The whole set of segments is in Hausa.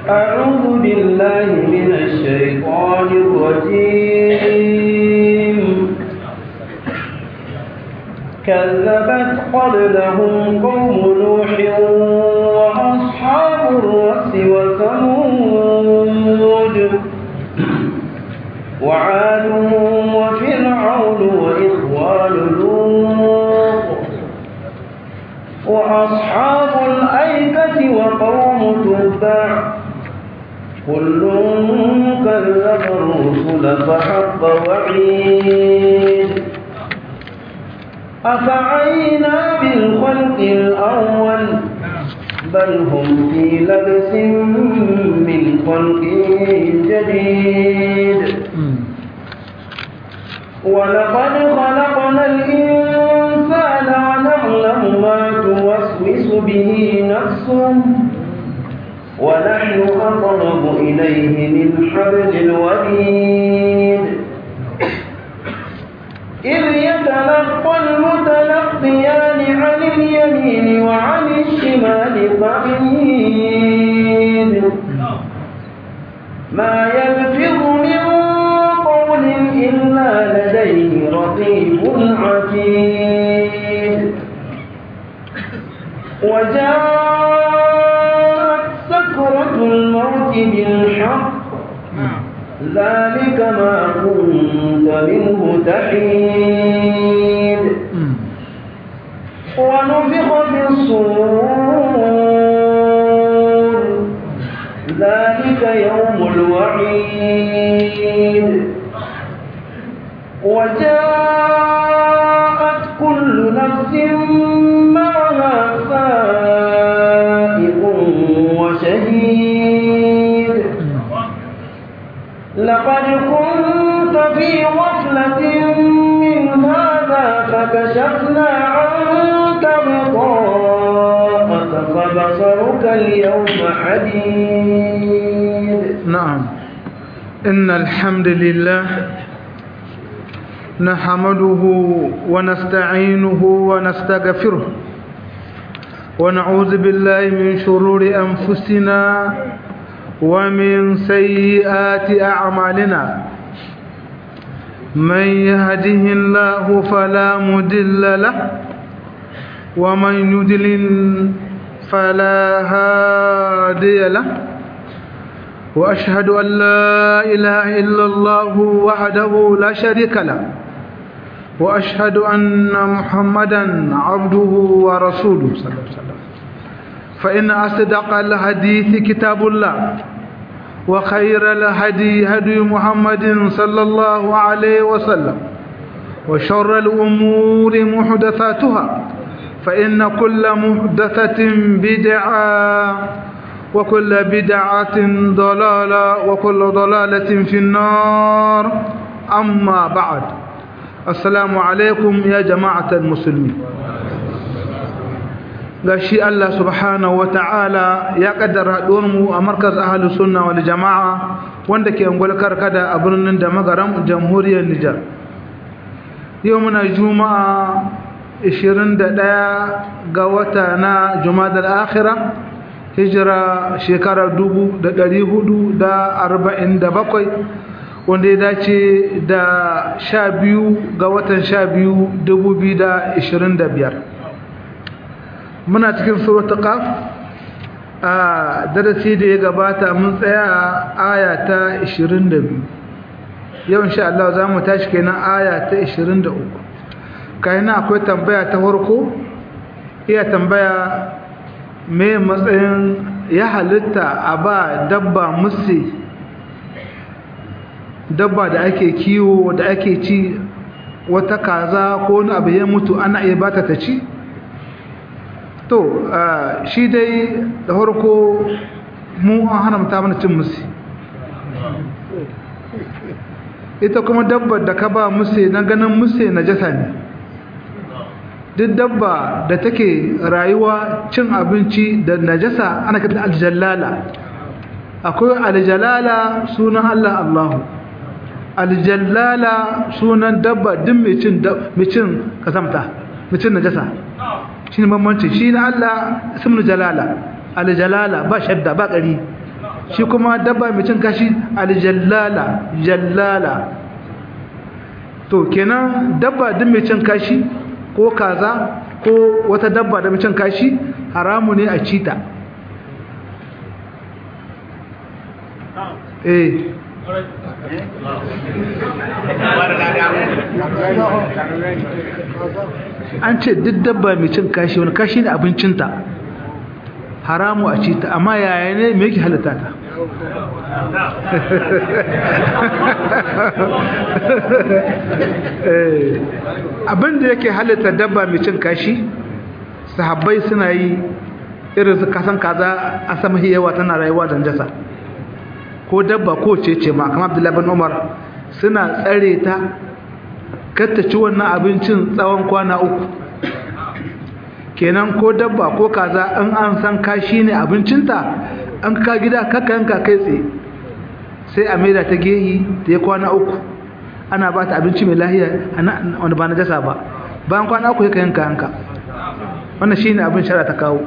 أعوذ بالله من الشيطان الرجيم كذبت قبلهم قوم نوح وأصحاب الرس وثمود وعاد وفرعون وإخوان لوط وأصحاب الأيكة وقوم تبع كل كذب الرسل فحق وعيد أفعينا بالخلق الأول بل هم في لبس من خلق جديد ولقد خلقنا الإنسان ونعلم ما توسوس به نفسه ونحن أقرب إليه من حبل الوريد إذ يتلقى المتلقيان عن اليمين وعن الشمال قعيد ما يلفظ من قول إلا لديه رقيب عتيد وجاءت سكرة الموت بالحق ذلك ما كنت منه تحيد ونفخ في الصور ذلك يوم الوعيد وجاءت كل نفس معها سائق وشهيد لقد كنت في غفلة من هذا فكشفنا عنك غطاءك فبصرك اليوم حديد نعم إن الحمد لله نحمده ونستعينه ونستغفره ونعوذ بالله من شرور أنفسنا ومن سيئات أعمالنا من يهده الله فلا مدل له ومن يدلل فلا هادي له وأشهد أن لا إله إلا الله وحده لا شريك له وأشهد أن محمدا عبده ورسوله صلى الله عليه وسلم فإن أصدق الحديث كتاب الله وخير الهدي هدي محمد صلى الله عليه وسلم وشر الأمور محدثاتها فإن كل محدثة بدعة وكل بدعة ضلالة وكل ضلالة في النار أما بعد السلام عليكم يا جماعة المسلمين gashi Allah subhanahu ta'ala ya kaddara mu a markaz ahlus sunna wal jamaa wanda ke ungwal karkada a birnin da magaram jamhuriyar Nijar yau muna juma'a 21 ga wata na jumadal akhirah hijira shekara 1447 wanda ya dace da 12 ga watan 12 2025 muna cikin suratul qaf a darasi da ya gabata mun tsaya aya ta 22 yau insha Allah za mu tashi kenan aya ta 23 kaina akwai tambaya ta farko iya tambaya me matsayin ya halitta a ba dabba musi dabba da ake kiwo da ake ci wata kaza ko wani abu ya mutu ana iya bata ta ci to shi dai da farko mu an haramta mana cin musi ita kuma dabbar da ka ba musi na ganin musi na jasa ne duk dabba da take rayuwa cin abinci da najasa ana kata aljallala akwai aljalala sunan Allah Allahu aljallala sunan dabba duk mai cin mai cin kasamta mai cin najasa shine bambanci shi na Allah ismul jalala aljalala ba shadda ba ƙari shi kuma dabba mai cin kashi aljallala jallala to kenan dabba din mai cin kashi ko kaza ko wata dabba da mai cin kashi haramu ne a cita eh an ce duk dabba mai cin kashi wani kashi ne abincinta haramu a ci ta amma yaya ne me yake halitta ta abin da yake halitta dabba mai cin kashi sahabbai suna yi irin su kasan kaza a sama yawa tana rayuwa da jasa ko dabba ko ce ma kamar abdullahi bin umar suna tsare ta katta ci wannan abincin tsawon kwana uku kenan ko dabba ko kaza in an san kashi ne abincinta an ka gida kaka yanka kai tsaye sai a maida ta gehi ta yi kwana uku ana ba ta abinci mai lahiya wanda ba na jasa ba bayan kwana uku ya yanka yanka wannan shi ne abin shara ta kawo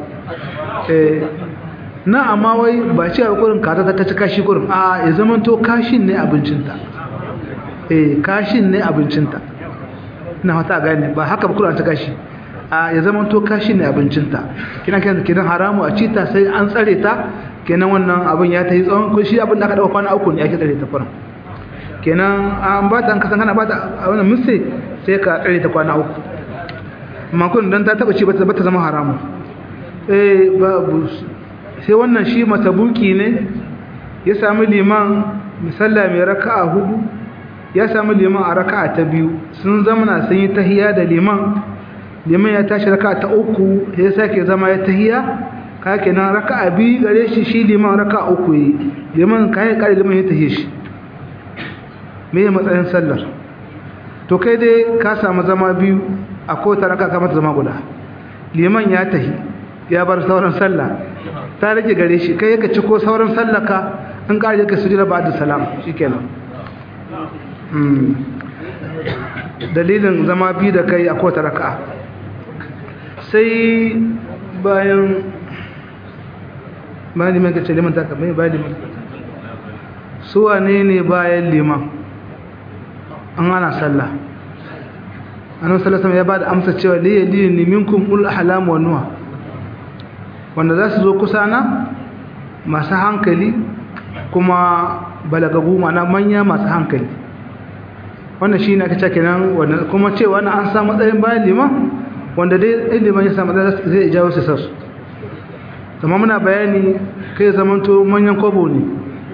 na amma wai ba ce a kurin kaza ta ci kashi kurin a ya zama to kashin ne abincinta eh kashin ne abincinta na wata gane ba haka ba kurin ta kashi a ya zama to kashi ne abincinta kina kenan kidan haramu a cita sai an tsare ta kenan wannan abin ya ta yi tsawon ko shi abin da aka dauka kwana uku ne ake tsare ta kurin kenan an ba ta an kasan kana ba ta a wannan musse sai ka tsare ta kwana uku amma kun dan ta taba ci ba ta zama haramu eh babu sai wannan shi matabuki ne ya sami liman misalla mai raka'a hudu ya sami liman a raka'a ta biyu sun zamana sun yi tahiya da liman liman ya tashi raka'a ta uku ya sake zama ya tahiya ka kenan raka'a biyu gare shi shi liman raka'a uku yi liman ka yi kare liman ya tahiye shi me matsayin sallar to kai dai ka samu zama biyu a kowace raka'a ka mata zama guda liman ya tahi ya bar sauran sallah ta rage gare shi kai yaka ciko sauran sallaka an kare ka sujud ba'da salam shikenan dalilin zama bi da kai a kowace raka'a sai bayan bayan liman kace liman ta kamar bayan liman su wane ne bayan liman an ana sallah annabi sallallahu alaihi wasallam ya bada amsa cewa liya liya minkum ul ahlam wa nuha wanda za su zo kusa na masu hankali kuma balagagu mana manya masu hankali wannan shi ne aka ce kenan kuma cewa na an samu matsayin bayan liman wanda dai liman ya samu matsayin zai jawo su sassu zama muna bayani kai zamanto manyan kwabo ne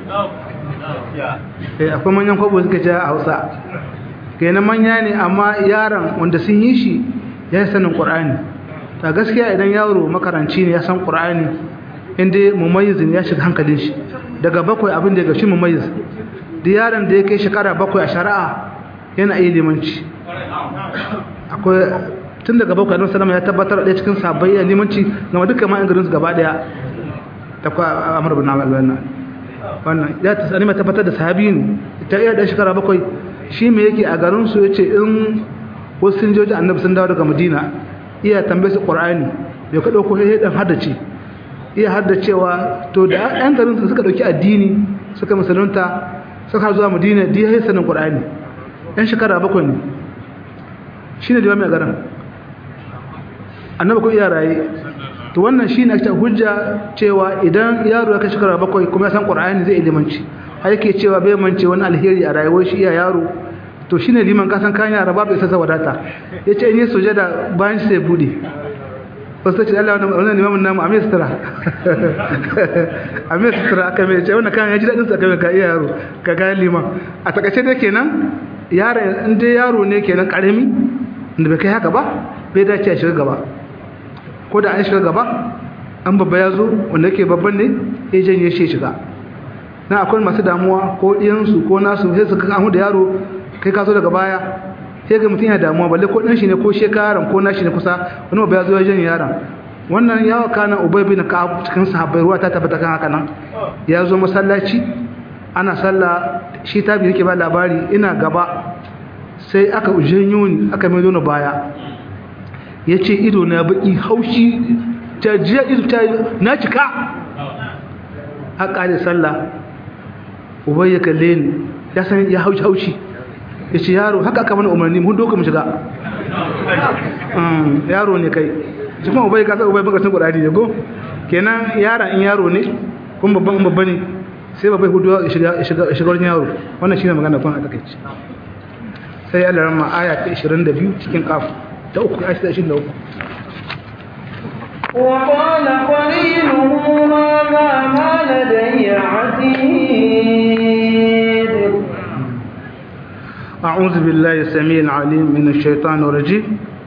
akwai manyan kwabo suka ce a hausa kenan manya ne amma yaron wanda sun yi shi ya yi sanin ƙwar'ani ta gaskiya idan yaro makaranci ne ya san ƙur'ani inda mumayyizin ya shiga hankalin shi daga bakwai abin da ya gashi mumayyiz da yaron da ya kai shekara bakwai a shari'a yana iya limanci akwai tun daga bakwai annabi sallama ya tabbatar da cikin sabbai ya limanci ga duka ma garin su gaba daya ta kwa amr bin Abdul wannan wannan ya tsani mai tabbatar da sahabi ne ta iya da shekara bakwai shi me yake a garin su yace in wasu sun je annabi sun dawo daga Madina iya tambaye su Qur'ani bai ka dauko sai dan haddace iya haddacewa to da ɗan garin su suka dauki addini suka musulunta suka zuwa Madina da yayin sanin Qur'ani ɗan shekara bakwai ne shine da mai garin annabi ko iya raye to wannan shine ake hujja cewa idan yaro ya kai shekara bakwai kuma ya san Qur'ani zai ilimanci har yake cewa bai mance wani alheri a rayuwar shi iya yaro to shine liman kasan kan yara babu isa wadata yace in yi sujada bayan sai bude wasu ce Allah wannan limamin namu amir sutura amir sutura aka mai ce wannan kan ya ji daɗin sa kai ka iya yaro ka ga liman a takaice dai kenan yaro in dai yaro ne kenan karami da bai kai haka ba bai dace a shiga gaba ko da an shiga gaba an babba ya zo wanda yake babban ne ya janye shi shiga na akwai masu damuwa ko ɗiyansu ko nasu sai su kan da yaro kai ka zo daga baya sai ga mutum yana damuwa balle ko ɗan shi ne ko shekaran ko nashi ne kusa wani ba ya zo ya janye yaron wannan yawa kana ubay bin ka'ab cikin sahabbai ruwa ta tabbata kan haka nan ya zo masallaci ana sallah shi tabi yake ba labari ina gaba sai aka janyo ni aka mai na baya yace ido na baki haushi ta jiya ido ta na cika har ƙare sallah ubai ya kalle ni ya san ya haushi haushi ya ce yaro haka aka mana umarni mun doka mu shiga yaro ne kai shi kuma ubai kasa ubai baka san kudari ne go kenan yara in yaro ne kuma babban babba ne sai babbai hudu ya shiga ya shiga wurin yaro wannan shine magana kun a takeici sai Allah ramma aya ta 22 cikin kaf ta uku aya ta 23 وقال قرينه هذا ما لدي عتيد أعوذ بالله السميع العليم من الشيطان الرجيم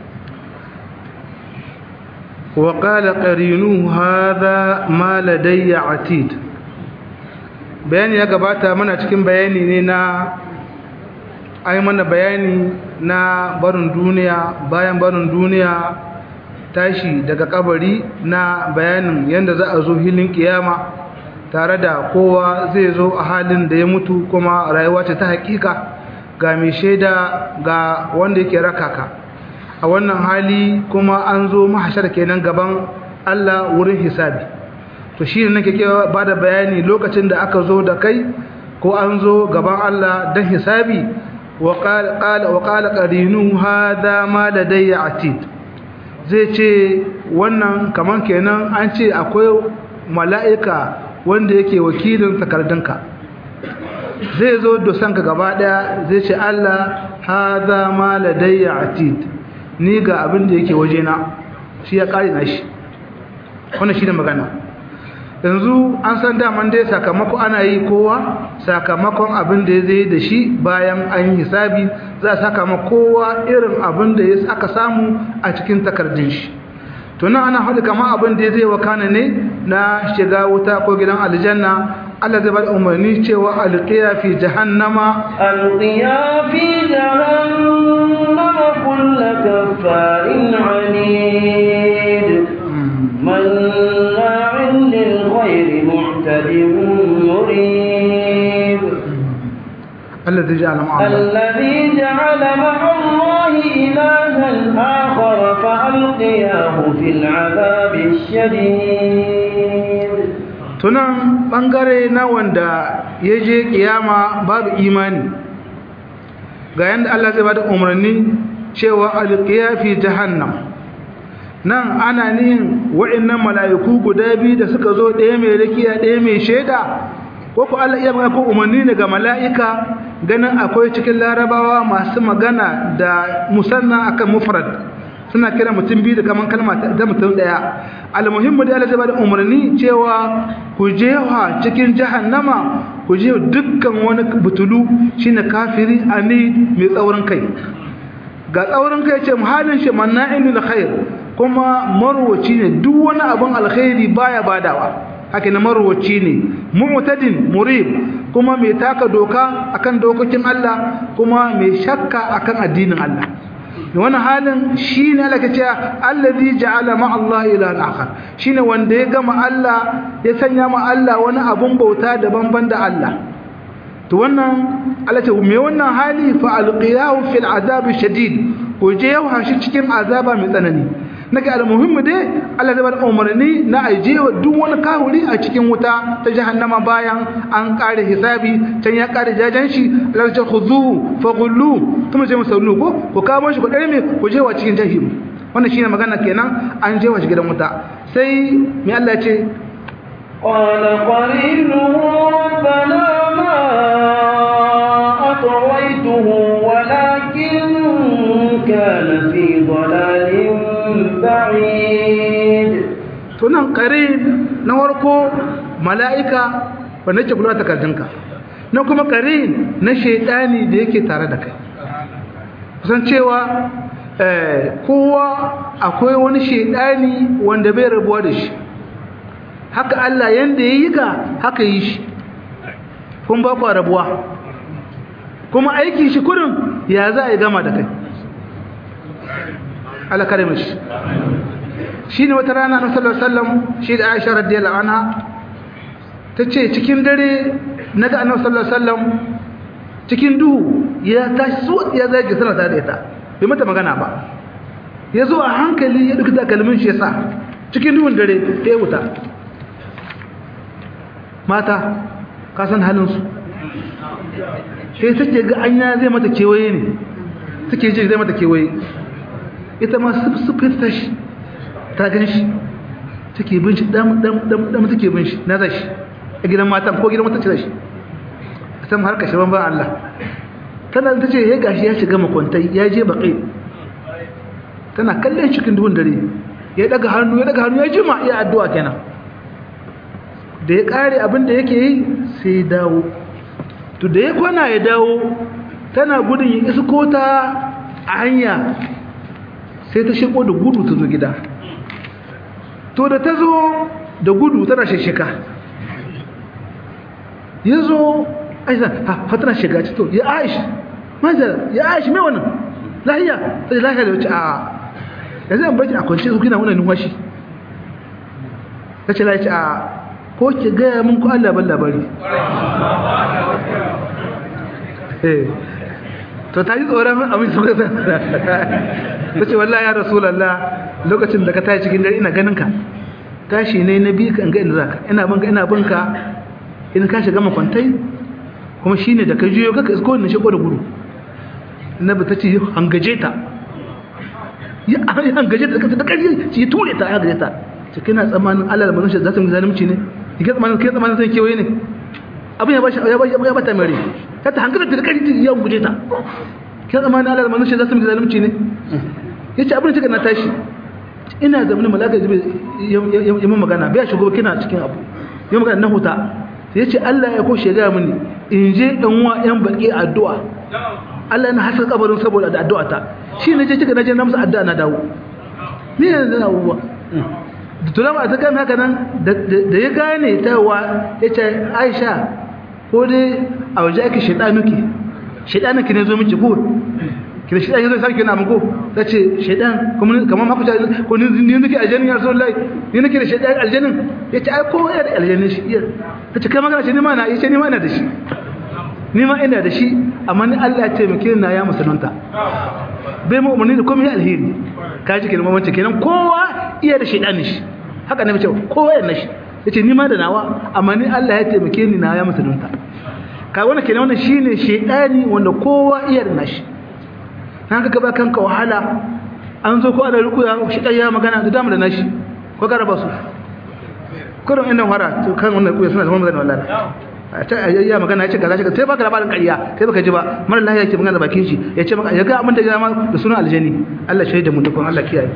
وقال قرينه هذا ما لدي عتيد bayani ya gabata mana cikin bayani ne na ai mana bayani na barin duniya bayan barin duniya tashi daga kabari na bayanin yadda za a zo hilin kiyama tare da kowa zai zo a halin da ya mutu kuma rayuwa ce ta hakika ga mai shaida ga wanda yake rakaka a wannan hali kuma an zo mahashar kenan gaban Allah wurin hisabi to shi ne nake ba da bayani lokacin da aka zo da kai ko an zo gaban Allah don hisabi wa qala qarinu hadha ma ladayya atid zai ce wannan kaman kenan an ce akwai mala'ika wanda yake wakilin takardunka zai zo dosanka gaba daya zai ce Allah hadha ma ladayya atid ni ga abin da yake wajena shi ya kare na shi wannan shi ne magana yanzu an san daman dai sakamako ana yi kowa sakamakon abin da ya zai da shi bayan an yi hisabi za a sakama kowa irin abin da ya aka samu a cikin takardun shi to nan ana haɗu kama abin da ya zai wakana ne na shiga wuta ko gidan aljanna Allah zai bada umarni cewa alqiya fi jahannama alqiya fi jahannama kullu kaffarin anid manna'in lil khayri mu'tadin murib الذي جعل مع الله الذي جعل مع الله إلها آخر فألقياه في العذاب الشديد tunan bangare na wanda ya je kiyama babu imani ga yanda Allah zai bada umarni cewa alqiya fi jahannam nan ana nihin wa'annan mala'iku guda biyu da suka zo ɗaya mai rakiya ɗaya mai shaida ko ku Allah iya magana ko umarni ne ga mala'ika ganin akwai cikin larabawa masu magana da musanna akan mufrad suna kira mutum biyu da kaman kalma ta mutum daya almuhimmu da Allah zai bada umarni cewa ku je wa cikin jahannama ku je dukkan wani butulu shine kafiri ani mai tsaurin kai ga tsaurin kai ce muhalin shi manna'in lil khair kuma marwaci ne duk wani abin alkhairi baya badawa haka na marwaci ne mu'tadin murib kuma mai taka doka akan dokokin Allah kuma mai shakka akan addinin Allah wannan halin shine Allah kace allazi ja'ala ma Allah ilahan akhar shine wanda ya gama Allah ya sanya ma Allah wani abun bauta daban ban da Allah to wannan Allah ce me wannan hali fa alqiyahu fil azab shadid ko je yawa shi cikin azaba mai tsanani naga almuhimmu dai Allah zai bar umarni na aje duk wani kahuri a cikin wuta ta jahannama bayan an kare hisabi can ya kare jajan shi Allah ya khudhu faghullu kuma sai musallu ko ko kawo shi ko dare me ko je wa cikin jahim wannan shine magana kenan an je wa shi gidan wuta sai me Allah ya ce قال قرينه ربنا ما أطويته ولكن كان في ضلال بعيد tunan kare na warko mala'ika wanda ke kula takardunka na kuma kare na shaidani da yake tare da kai kusan cewa kowa akwai wani shaidani wanda bai rabuwa da shi haka Allah yanda ya yi ka haka yi shi kun ba ku rabuwa kuma aiki shi kurin ya za a yi gama da kai Allah kare mashi shi ne wata rana na sallallahu alaihi shi da Aisha radiyallahu anha ta ce cikin dare na ga annabi sallallahu alaihi wasallam cikin duhu ya tashi su ya zage sana tare da ita bai mata magana ba ya zo a hankali ya duka takalmin shi ya sa cikin duhun dare ta yi wuta mata ka san halinsu sai take ga anya zai mata kewaye ne take ji zai mata kewaye ita ma sufin tashi ta gan shi take bin shi dam dam dam dam take bin shi na zashi a gidan matan ko gidan matan ce zashi a san har kashe ban Allah tana ta ce ya gashi ya shiga makwantai ya je baƙi tana kallon cikin duhun dare ya daga hannu ya daga hannu ya jima iya addu'a kenan da ya kare abin da yake yi sai ya dawo to da ya kwana ya dawo tana gudun ya isko ta a hanya sai ta shiko da gudu ta zo gida to da ta zo da gudu tana shashika ya zo aisha ha tana shiga ci to ya aisha manzara ya aisha mai wannan lahiya ta lahiya da wace a yanzu an barci a kwanci su kina wannan numfashi ta ce lahiya a ko ki gaya mun ko Allah ban labari eh to ta yi tsoron amin su ka ta ce wallahi ya rasulallah lokacin da ka tashi cikin dare ina ganin ka tashi ne na bi ka in ga inda zaka ina banka ina banka in ka shiga makwantai kuma shine da ka juyo ka isko ne shigo da gudu annabi ta ce hangaje ta ya hangaje ta da kariya ci ture ta hangaje ta ce kina tsammanin Allah da manzon za ta yi zalunci ne kike tsammanin kike tsammanin sai kewaye ne abin ya bashi ya bashi ya bata mare ta ta hankali da kariya ya guje ta kike tsammanin Allah da manzon za ta yi zalunci ne yace abin da kika na tashi ina da mun malaka jibi ya mun magana bai shigo kina cikin abu ya magana na huta sai yace Allah ya ko shega mini in je dan wa yan baki addu'a Allah na haska kabarin saboda da addu'a ta shi ne je kika naje na musu addu'a na dawo ni yanzu na abubuwa da tulama ta kan haka nan da ya gane ta wa yace Aisha ko dai a waje ake shedanuki shedanuki ne zo miki ko kida shedan yazo sarki na mugo tace shedan kuma kamar ma kuta ko ni ni nake aljannin ya rasulullahi ni nake da shedan aljannin yace ai ko ya da aljannin shi tace kai magana ce ni ma na yace ni ma ina da shi ni ma ina da shi amma ni Allah ya taimake ni na ya musulunta bai mu umarni da komai alheri ka ji kenan mamace kenan kowa iya da shedanin shi haka ne mace kowa yana shi yace ni ma da nawa amma ni Allah ya taimake ni na ya musulunta ka wannan kenan wannan shine shedani wanda kowa iya da nashi na ga ba kanka wahala an zo ko ana rukuya shi ya magana da dama da nashi ko ka raba su kurin inda fara to kan wannan kuya suna zama magana wallahi a ta ya magana ya ce kaza sai baka labarin ƙarya sai baka ji ba mara lahiya ke magana da bakin shi ya ce maka ya ga abin da ya ma da sunan aljani Allah shi da mutukun Allah kiyaye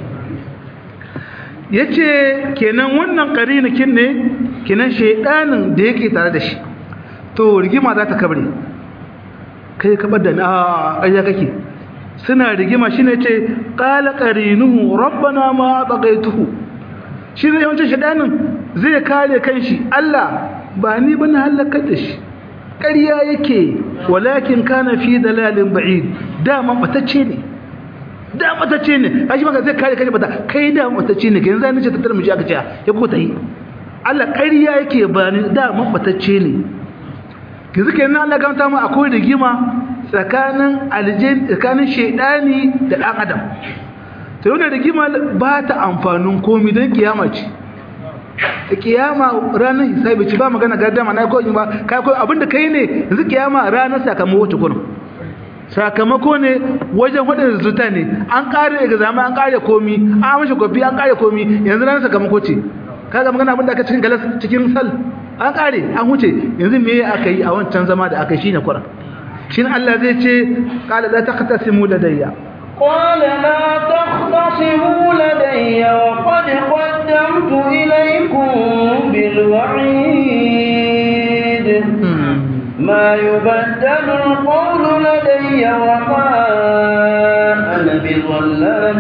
yace kenan wannan qarinakin ne kenan shedanin da yake tare da shi to rigima za ta kabre kai ka bada na ƙarya kake suna rigima shine ce qala qarinuhu rabbana ma baqaituhu shine yawancin shedanin zai kare kanshi Allah ba ni bane halakar da shi ƙarya yake walakin kana fi dalalin ba'id dama batacce ne da batacce ne kashi maka zai kare kanshi bata kai da batacce ne yanzu zan ce tattar mu ji aka ce ya ko ta yi Allah ƙarya yake ba ni da batacce ne yanzu kenan Allah gamta mu akwai rigima tsakanin aljin tsakanin shedani da dan adam to wannan rigima ba ta amfanin komai don kiyama ce kiyama ranar hisabi ci ba magana gardama na ko ba kai ko abinda kai ne yanzu kiyama ranar sakamako wace kurin sakamako ne wajen hudin zuta ne an kare exam an kare komi an mashi kofi an kare komi yanzu ranar sakamako ce kaga magana abinda aka cikin galas cikin sal an kare an huce yanzu me aka yi a wancan zama da aka yi shine kurin shin Allah zai ce qala la taqtasimu ladayya قال لا تختصموا لدي وقد قدمت إليكم بالوعيد ما يبدل القول لدي وما أنا بظلام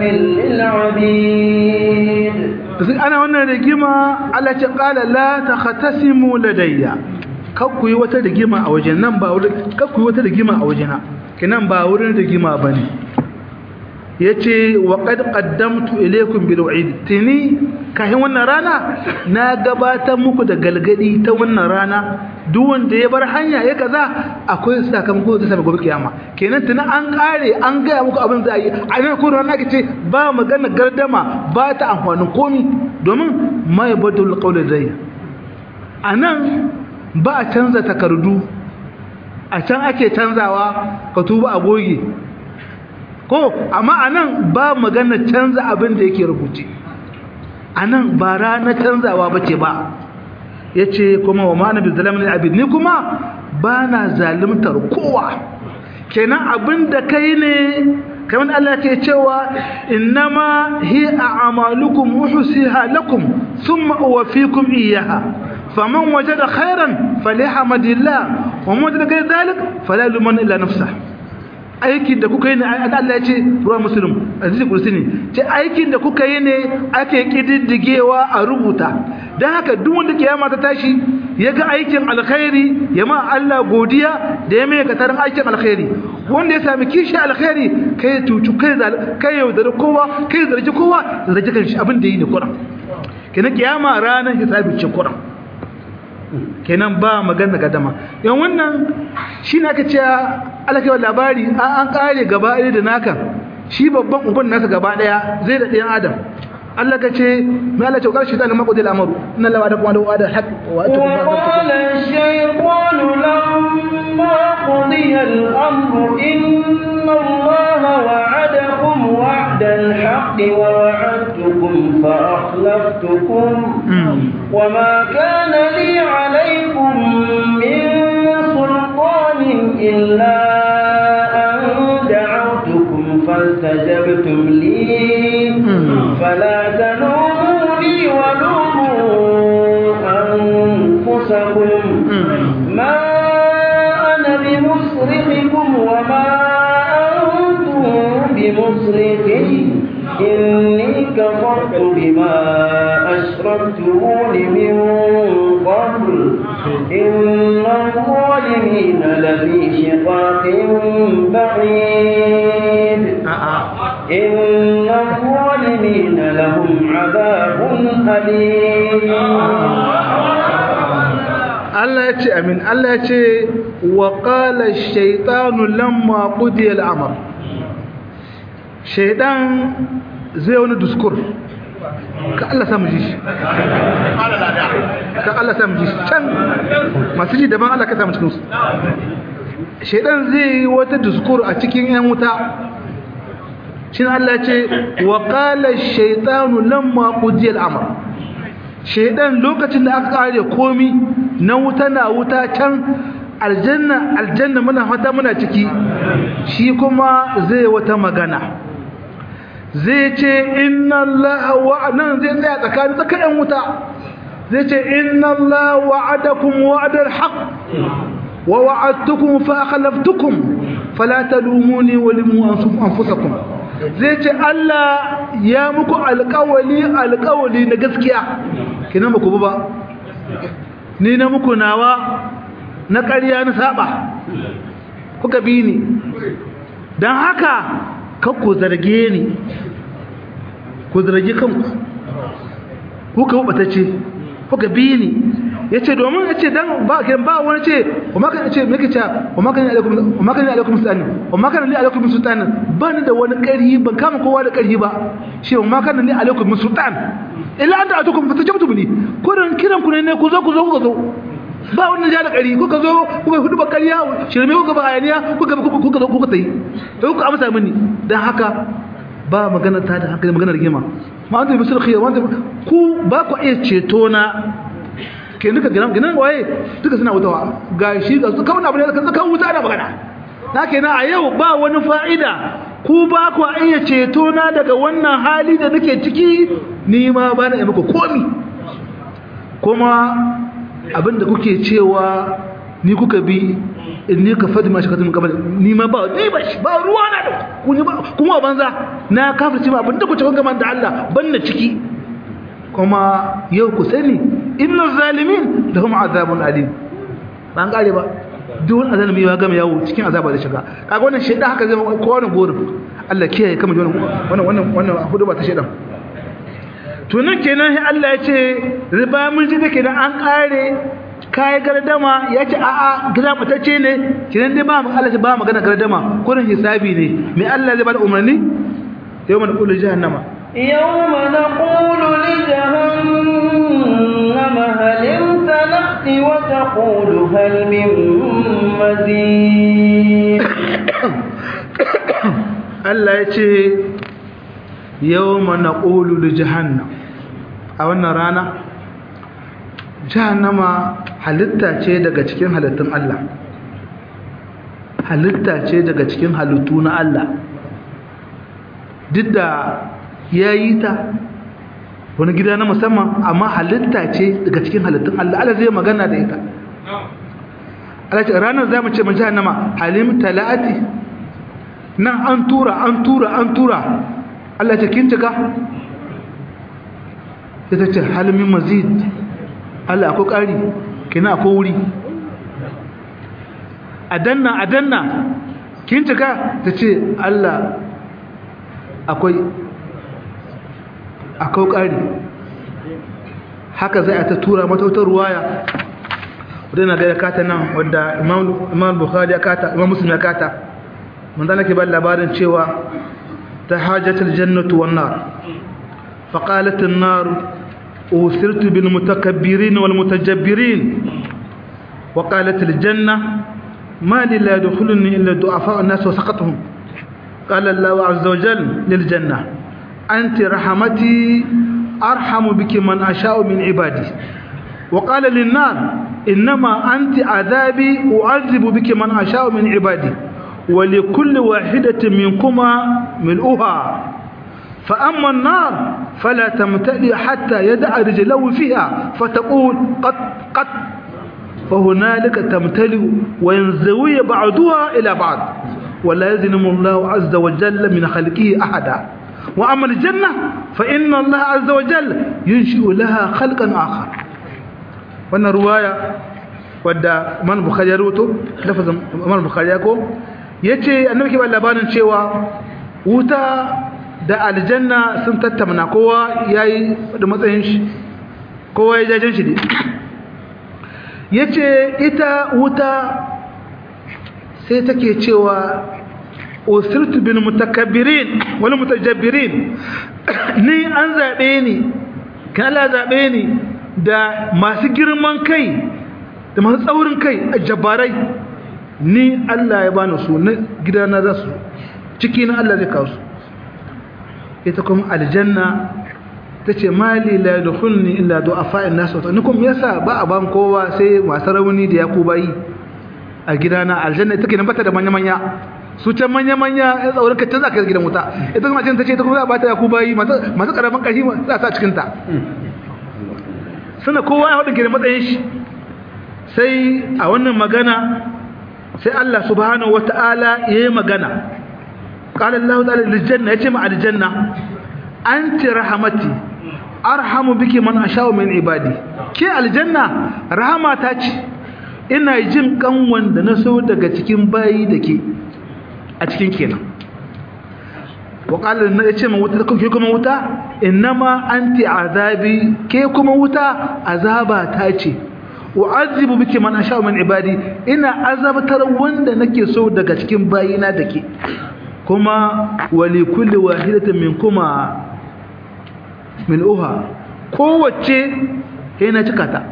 للعبيد أنا وانا رجيما على قال لا تختصموا لدي kakku yi wata rigima a wajen nan ba wurin kakku yi wata rigima a wajena kinan ba wurin rigima bane yace wa qad qaddamtu ilaykum bil wa'id tini kahin wannan rana na gabatar muku da galgadi ta wannan rana duk wanda ya bar hanya ya kaza akwai sakamako da sai gobe kiyama kenan tuni an kare an ga muku abin da yi a nan ko rana kace ba magana gardama ba ta amfanin komi domin mai badul qawl dai anan ba a canza takardu a can ake canzawa ka tuba a goge ko amma anan ba magana canza abin da yake rubuce anan ba rana canzawa bace ba yace kuma wa ma'ana bi zalamin abid ni kuma ba na zalimtar kowa kenan abin da kai ne kamar Allah ke cewa innama hi a'malukum uhsiha lakum thumma uwaffikum iyyaha faman wajada khairan falyahamdillah wa man wajada ghayra dhalik fala luman illa nafsah aikin da kuka yi ne Allah ya ce ruwan muslim azizi kursi ne ce aikin da kuka yi ne ake kididdigewa a rubuta don haka duk wanda kiyama ta tashi ya ga aikin alkhairi ya ma Allah godiya da ya mai katarin aikin alkhairi wanda ya sami kishi alkhairi kai ya tucu kai kai yaudari kowa kai zargi kowa zargi kan shi abin da yi ne kuran kenan kiyama ranar hisabi ce kuran kenan ba magana gadama yan wannan shi ne aka ce alakewa labari an kare gaba ɗaya da naka shi babban uban nasa gaba ɗaya zai da ɗayan adam Allah ka ce mai Allah ce ƙarshe shi ta lamar ƙudil amaru ina lawa da kuma da wa'adar haƙ wa ta kuma وقال الشيطان لما قضي الأمر إن الله وعدكم وعد الحق ووعدتكم فأخلفتكم وما كان لي عليكم من سلطان إلا أن دعوتكم فاستجبتم لي فلا تلوموني ولوموا أنفسكم ما أنا بمصرخكم وما أنتم بمصرخي إني كفرت بما أشركتمون من قبل إن الظالمين لفي شقاق بعيد إن الظالمين لهم عذاب أليم Allah ya ce amin Allah ya ce wa qala ash-shaytanu lamma qudiya al-amr shaytan zai wani diskur ka Allah samu ji shi ka Allah samu ji shi can masu ji daban Allah ka samu cikin su shaytan zai yi wata diskur a cikin yan wuta shin Allah ya ce wa qala ash-shaytanu lamma qudiya al-amr shaidan lokacin da aka kare komi na wuta na wuta can aljanna aljanna muna fata muna ciki shi kuma zai wata magana zai ce inna allaha wa'adan zai tsaya tsakanin tsakanin wuta zai ce inna allaha wa'adakum wa'adal haqq wa wa'adtukum fa akhlaftukum fala talumuni wa limu anfusakum zai ce Allah ya muku alƙawali alƙawali na gaskiya kina muku ba ni na muku nawa na ƙarya na saba kuka bi ni don haka ku zarge ni ku zargi kanku kuka hubata ce kuka bi ni ya ce domin ya ce dan ba ba wani ce wa maka ce me kace wa maka ni alaikum wa maka ni alaikum sultan wa maka ni alaikum sultan ba ni da wani ƙarhi ban kama kowa da ƙarhi ba shi wa maka ni alaikum sultan illa anta atukum fatajabtu bini kurin kiran ku ne ku zo ku zo ku zo ba wannan ja da ƙari kuka zo kuka hudu ba ƙarya shirme kuka ba hayaniya kuka kuka zo kuka tayi to kuka amsa mini dan haka ba magana ta da hankali magana rigima ma anta bisul khiyar wanda ku ba ku iya ceto na ke duka ginan ginan waye duka suna wutawa ga shi ga su kawai abu ne kan kan wuta ana magana na kenan a yau ba wani fa'ida ku ba ku iya ceto na daga wannan hali da nake ciki ni ma ba na yi muku komi kuma abinda kuke cewa ni kuka bi in ni ka fadi ma shi katun kamar ni ma ba ni ba shi ba ruwa na da ku ni ba kuma banza na kafirci ma abinda ku ce kun gama da Allah ban na ciki kuma yau ku sani innal zalimin lahum azabun alim ban kare ba duk wani azalimi ya gama yawo cikin azaba da shiga kaga wannan shedan haka zai ko wani gorin Allah kiyaye kama wannan wannan wannan hudu ba ta shedan to nan kenan sai Allah ya ce riba mun ji da kenan an kare kai gardama ya ce a'a gida batacce ne kenan dai ba mu Allah ba magana gardama kurin hisabi ne me Allah zai bada umarni yawma naqulu jahannama يوم نقول لجهنم هل امتلأت وتقول هل من مزيد Allah ya ce yau mana ƙolu da jahannam a wannan rana jahannama halitta ce daga cikin halittun Allah halitta ce daga cikin halittu na Allah duk da ya yi ta wani gida na musamman amma halitta ce daga cikin halittun Allah Allah zai magana da ita Allah ce ranar za mu ce mun jahannama halim talati nan an tura an tura an tura Allah ce kin cika sai ta ce halimin mazid Allah akwai ƙari kina akwai wuri a danna a danna kin cika ta ce Allah akwai akwai ƙari haka zai a ta tura matautar ruwaya wadda na gaya kata nan wadda imam bukhari ya kata imam muslim ya kata من ذلك بل لبارن شوى تحاجت الجنة والنار فقالت النار أوثرت بالمتكبرين والمتجبرين وقالت الجنة ما لي لا يدخلني إلا ضعفاء الناس وسقطهم قال الله عز وجل للجنة أنت رحمتي أرحم بك من أشاء من عبادي وقال للنار إنما أنت عذابي أعذب بك من أشاء من عبادي ولكل واحدة منكما ملؤها فأما النار فلا تمتلئ حتى يدع رجله فيها فتقول قط قط فهنالك تمتلئ وينزوي بعضها إلى بعض ولا يظلم الله عز وجل من خلقه أحدا وأما الجنة فإن الله عز وجل ينشئ لها خلقا آخر وأن رواية wadda man bukhari ya rubuto lafazin man bukhari ya ko yace annabi ke ba labarin cewa wuta da aljanna sun tattauna kowa yayi da matsayin shi kowa ya jajen shi ne yace ita wuta sai take cewa usirtu bil mutakabbirin wal mutajabbirin ni an zabe ni kala zabe ni da masu girman kai da masu tsaurin kai a jabarai ni Allah ya bani su na gidana za su ciki na Allah zai kawo su ita kuma aljanna ta ce mali la yadkhulni illa du'afa'in nas wa ni kuma yasa ba a ban kowa sai masu rauni da yaku bayi a gidana aljanna take nan bata da manya manya su can manya manya ya tsaurin ka canza ka gidan wuta ita kuma ta ce ita kuma za a bata yaku bayi masu karamin kashi za sa cikin ta suna kowa ya hudu gidan matsayin shi sai a wannan magana sai Allah subhanahu wata'ala ya yi magana qala Allah ta'ala lil janna yace ma aljanna anti rahmati arhamu biki man asha'u min ibadi ke aljanna rahama ta ce ina jin kan wanda na so daga cikin bayi dake a cikin kenan wa qala na yace ma wuta ke kuma wuta innama anti azabi ke kuma wuta azaba ta ce u'azzibu biki man asha'u min ibadi ina azabtar wanda nake so daga cikin bayina dake kuma wali kulli wahidatin minkuma min uha kowace yana cika ta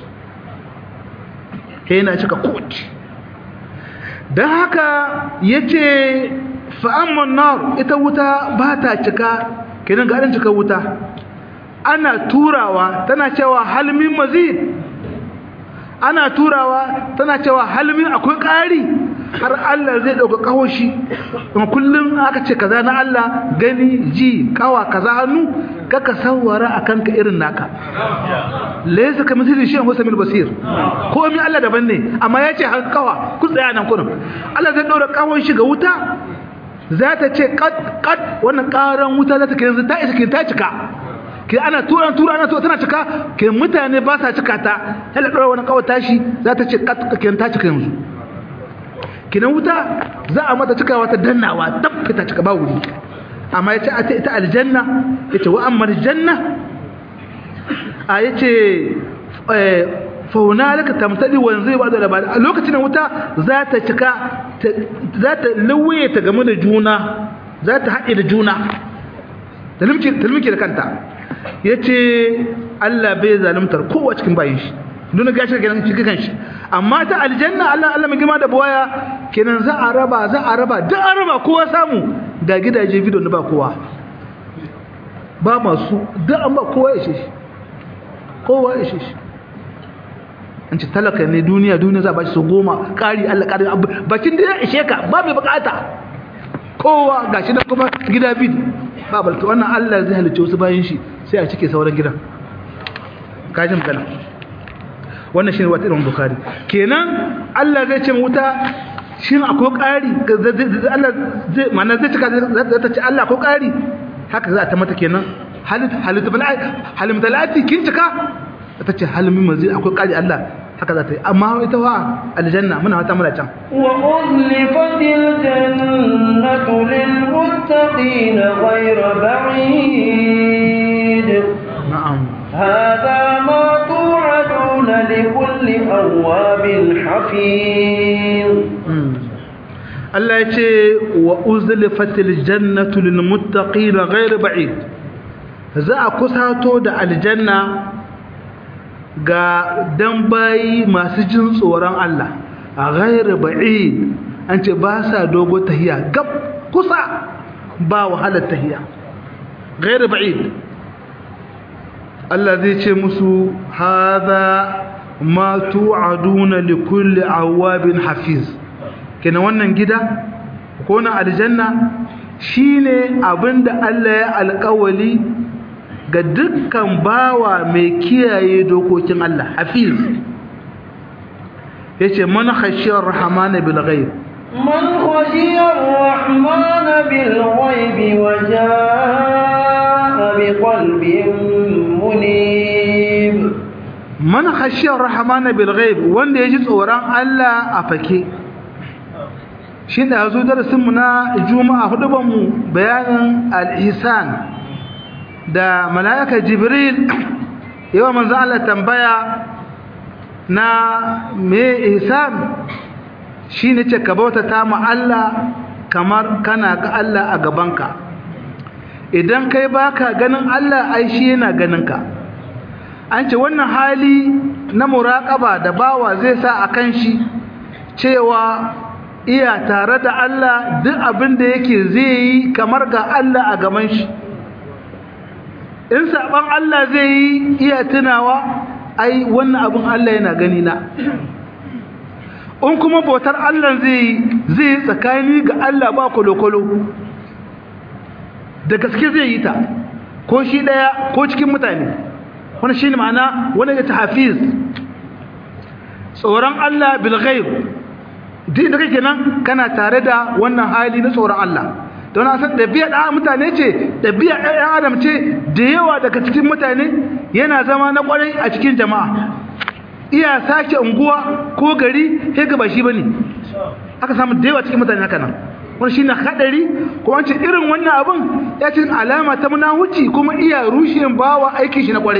yana cika kowace dan haka yace fa amma nar ita wuta ba ta cika kenan ga cika wuta ana turawa tana cewa halmin mazid ana turawa tana cewa halmin akwai ƙari har Allah zai ɗauka ƙahoshi kuma kullum aka ce kaza na Allah gani ji kawa kaza hannu kaka sawara a kanka irin naka laysa ka misali shi Musa mil basir ko mi Allah daban ne amma ya ce kawa ku tsaya nan kurin Allah zai ɗaura ƙahoshi ga wuta za ta ce kat kat wannan ƙaran wuta za ta kai ta isa ta cika ke ana tura tura ana tura tana cika ke mutane ba sa cika ta hala dora wani kawai tashi za ta ce ke ta cika yanzu kinan wuta za a mata cikawa ta dannawa tab ta cika ba wuri amma yace a ita aljanna yace wa amma aljanna a yace eh fa hunalika tamtali wa yanzu ba da labari a lokacin wuta za ta cika za ta lauye ta game da juna za ta haɗe da juna talmiki da kanta ya ce Allah bai zalimtar kowa cikin bayan shi duna gashi kenan shi kan shi amma ta aljanna Allah Allah mai girma da buwaya kenan za a raba za a raba duk an raba kowa samu da gidaje video na ba kowa ba masu duk an ba kowa ya shi kowa ya shi an ce talaka ne duniya duniya za a bashi su goma ƙari Allah ƙari bakin da ya ishe ka ba mai bukata kowa gashi nan kuma gida bid ba balta wannan Allah zai halicce wasu bayan shi sai a cike sauran gidan kajin magana wannan shi ne wata irin bukari kenan Allah zai ce wuta shi akwai ƙari Allah zai mana zai cika zai ta ce Allah akwai ƙari haka za a ta mata kenan halimta lati kin cika ta ce halimin mazi akwai ƙari Allah haka za ta yi amma ita wa aljanna muna wata muna can wa uzlifatil jannatu lil muttaqin ghayra ba'id na'am هذا ما توعدون لكل أواب حفيظ Allah ya ce wa uzlifatil jannatu lil muttaqin ghayr ba'id za a kusato da aljanna ga dan bayi masu jin tsoron Allah a ghayr ba'id an ce ba sa dogo tahiya gab kusa ba wahalar tahiya ghayr ba'id Allah zai ce musu hadha ma tu'aduna likulli awabin hafiz kenan wannan gida ko na aljanna shine abinda Allah ya alƙawali ga dukkan bawa mai kiyaye dokokin Allah hafiz yace man khashiyar rahmana bil ghaib من خشي الرحمن بالغيب وجاء بقلب منيب man khashiyar rahmana bil ghaib wanda yaji tsoron Allah a fake shi da yazo darasin mu na juma'a huduban mu bayanin al-ihsan da malaika jibril yawa manzo Allah tambaya na me ihsan shine ce ka bautata ma Allah kamar kana ga Allah a gabanka idan kai baka ganin Allah ai shi yana ganin ka an ce wannan hali na muraƙaba da bawa zai sa a kan shi cewa iya tare da Allah duk abin da yake zai yi kamar ga Allah a gaban shi in saɓan Allah zai yi iya tunawa ai wannan abin Allah yana gani na in kuma bautar Allah zai yi zai yi tsakani ga Allah ba kwalokwalo da gaske zai yi ta ko shi ɗaya ko cikin mutane wani shi ne ma'ana wani ya ta hafiz tsoron Allah bilghaib duk da kake nan kana tare da wannan hali na tsoron Allah don san ɗabi'a ɗan mutane ce ɗabi'a ɗan adam ce da yawa daga cikin mutane yana zama na ƙwarai a cikin jama'a iya sake unguwa ko gari sai ga ba shi bane aka samu da yawa cikin mutane haka nan wani shine hadari kuma ce irin wannan abun ya ce alama ta munahuci kuma iya rushin bawa aikin shi na kware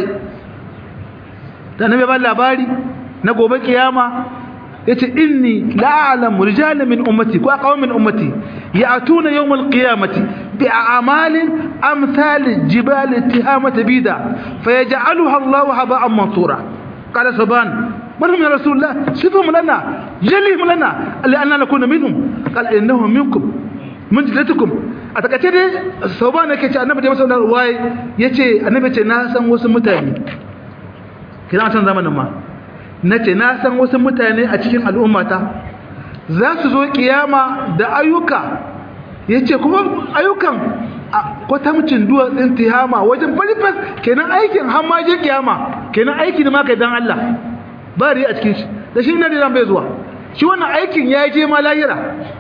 da nabi ba labari na gobe kiyama yace inni la'alamu rijalan min ummati ko aqawm min ummati ya'tuna yawm al-qiyamati bi a'malin amsal jibal tihamata bida fayaj'aluha Allahu haba'an mansura qala saban من هم يا رسول الله صفهم لنا جلهم لنا لأننا نكون منهم قال إنهم منكم من جلتكم أتكتير صوبان يكي النبي جمع سنة رواي يكي النبي يكي ناسا وسم متاني كنا عشان زمن ما nace na san wasu mutane a cikin al'ummata za su zo kiyama da ayyuka yace kuma ayyukan kwatamcin duwatsun tihama wajen balifas kenan aikin hammaje kiyama kenan aiki da maka dan Allah ba riya a cikin shi da shi na dinan bai zuwa shi wannan aikin ya je ma lahira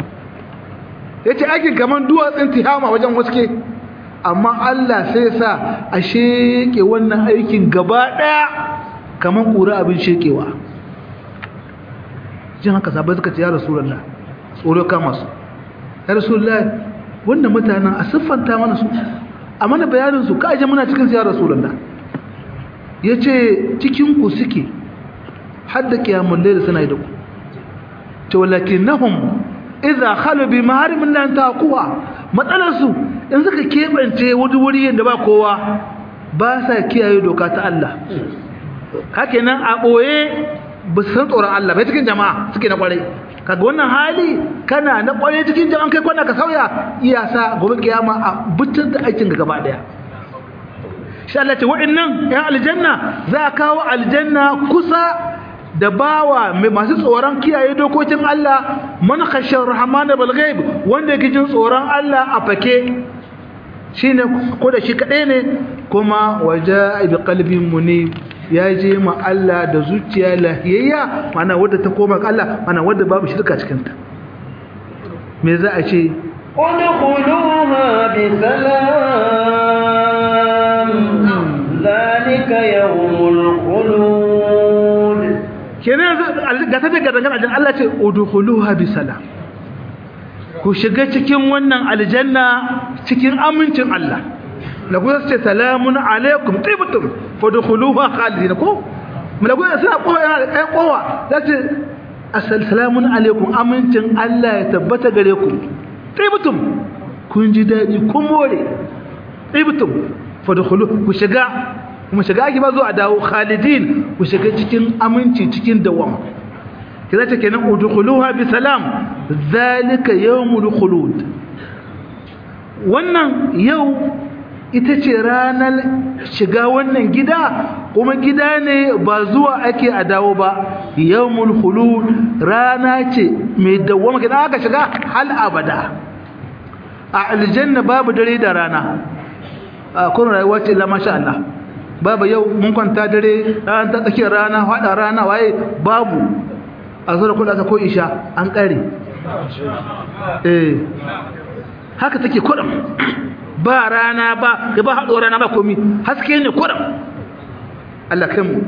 ya ce aikin kamar duwatsun tihama wajen waske amma Allah sai sa a sheke wannan aikin gaba ɗaya kamar ƙura abin shekewa jin haka sabai suka ce ya rasulallah tsoro kama su ya rasulallah wannan mutanen a siffanta mana su a mana bayaninsu ka aje muna cikin su ya rasulallah ya ce cikinku suke hadda kiyamun laila suna yi da ku to walakinnahum idza khalu bi maharimin lan taquwa matsalar su in suka kebance wuri wuri yanda ba kowa ba sa kiyaye doka ta Allah haka nan a ɓoye ba su san tsoron Allah bai cikin jama'a suke na kwarai kaga wannan hali kana na kwarai cikin jama'a kai kwana ka sauya iya sa gobe kiyama a butun da aikin ga gaba daya shi Allah ce wa'annan ya aljanna za a kawo aljanna kusa da bawa mai masu tsoron kiyaye dokokin Allah man khashar rahman bil ghaib wanda yake jin tsoron Allah a fake shine ko da shi kadai ne kuma waja bi qalbin munib ya je ma Allah da zuciya lahiyayya mana wadda ta koma ga Allah mana wadda babu shirka cikin ta me za a ce ادخلوها بسلام ذلك يوم الخلود kenan ga ta daga dangane da Allah ce udkhuluha bisalam ku shiga cikin wannan aljanna cikin amincin Allah la ku ce salamun alaikum tibtum fadkhuluha khalidin ko malaku suna kowa yana da kai kowa zace assalamun alaikum amincin Allah ya tabbata gare ku tibtum kun ji dadi kun more tibtum fadkhulu ku shiga kuma shiga ake ba zo a dawo khalidin ku shiga cikin aminci cikin dawama kira ta kenan udkhuluha bi salam zalika yawmul khulud wannan yau ita ce ranar shiga wannan gida kuma gida ne ba zuwa ake a dawo ba yawmul khulud rana ce mai dawama kina aka shiga hal abada a aljanna babu dare da rana a kun rayuwa ce la masha Allah babu yau mun kwanta dare ran ta tsakiyar rana fada rana waye babu a zura kula ta ko isha an kare eh haka take kudin ba rana ba ba hado rana ba komi haske ne kudin Allah kai mu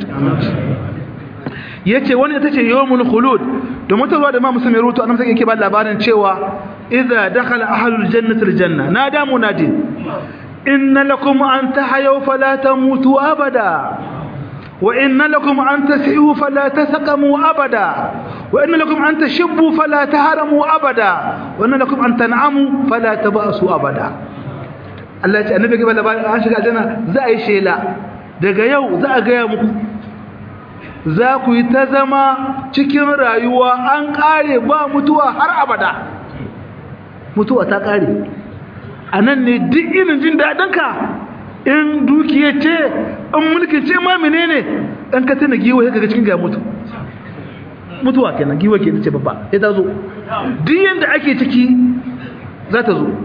yace wani ita ce yawmul khulud da mutarwa da ma musulmi rutu annabi sai yake ba labarin cewa idza dakhala ahlul jannati aljanna nada munadi inna lakum an tahyaw fala tamutu abada wa inna lakum an tas'u fala tasqamu abada wa inna lakum an tashibbu fala taharamu abada wa inna lakum an tan'amu fala tabasu abada Allah ya ce annabi gaba labarin an shiga aljanna za a yi shela daga yau za a gaya muku za ku yi ta zama cikin rayuwa an kare ba mutuwa har abada mutuwa ta kare a nan ne duk irin jin daɗinka in dukiya ce in mulki ce ma menene ɗan ka tana giwa ya kaga cikin ga mutu mutuwa kenan giwa ke ce babba ya ta zo duk yadda ake ciki za ta zo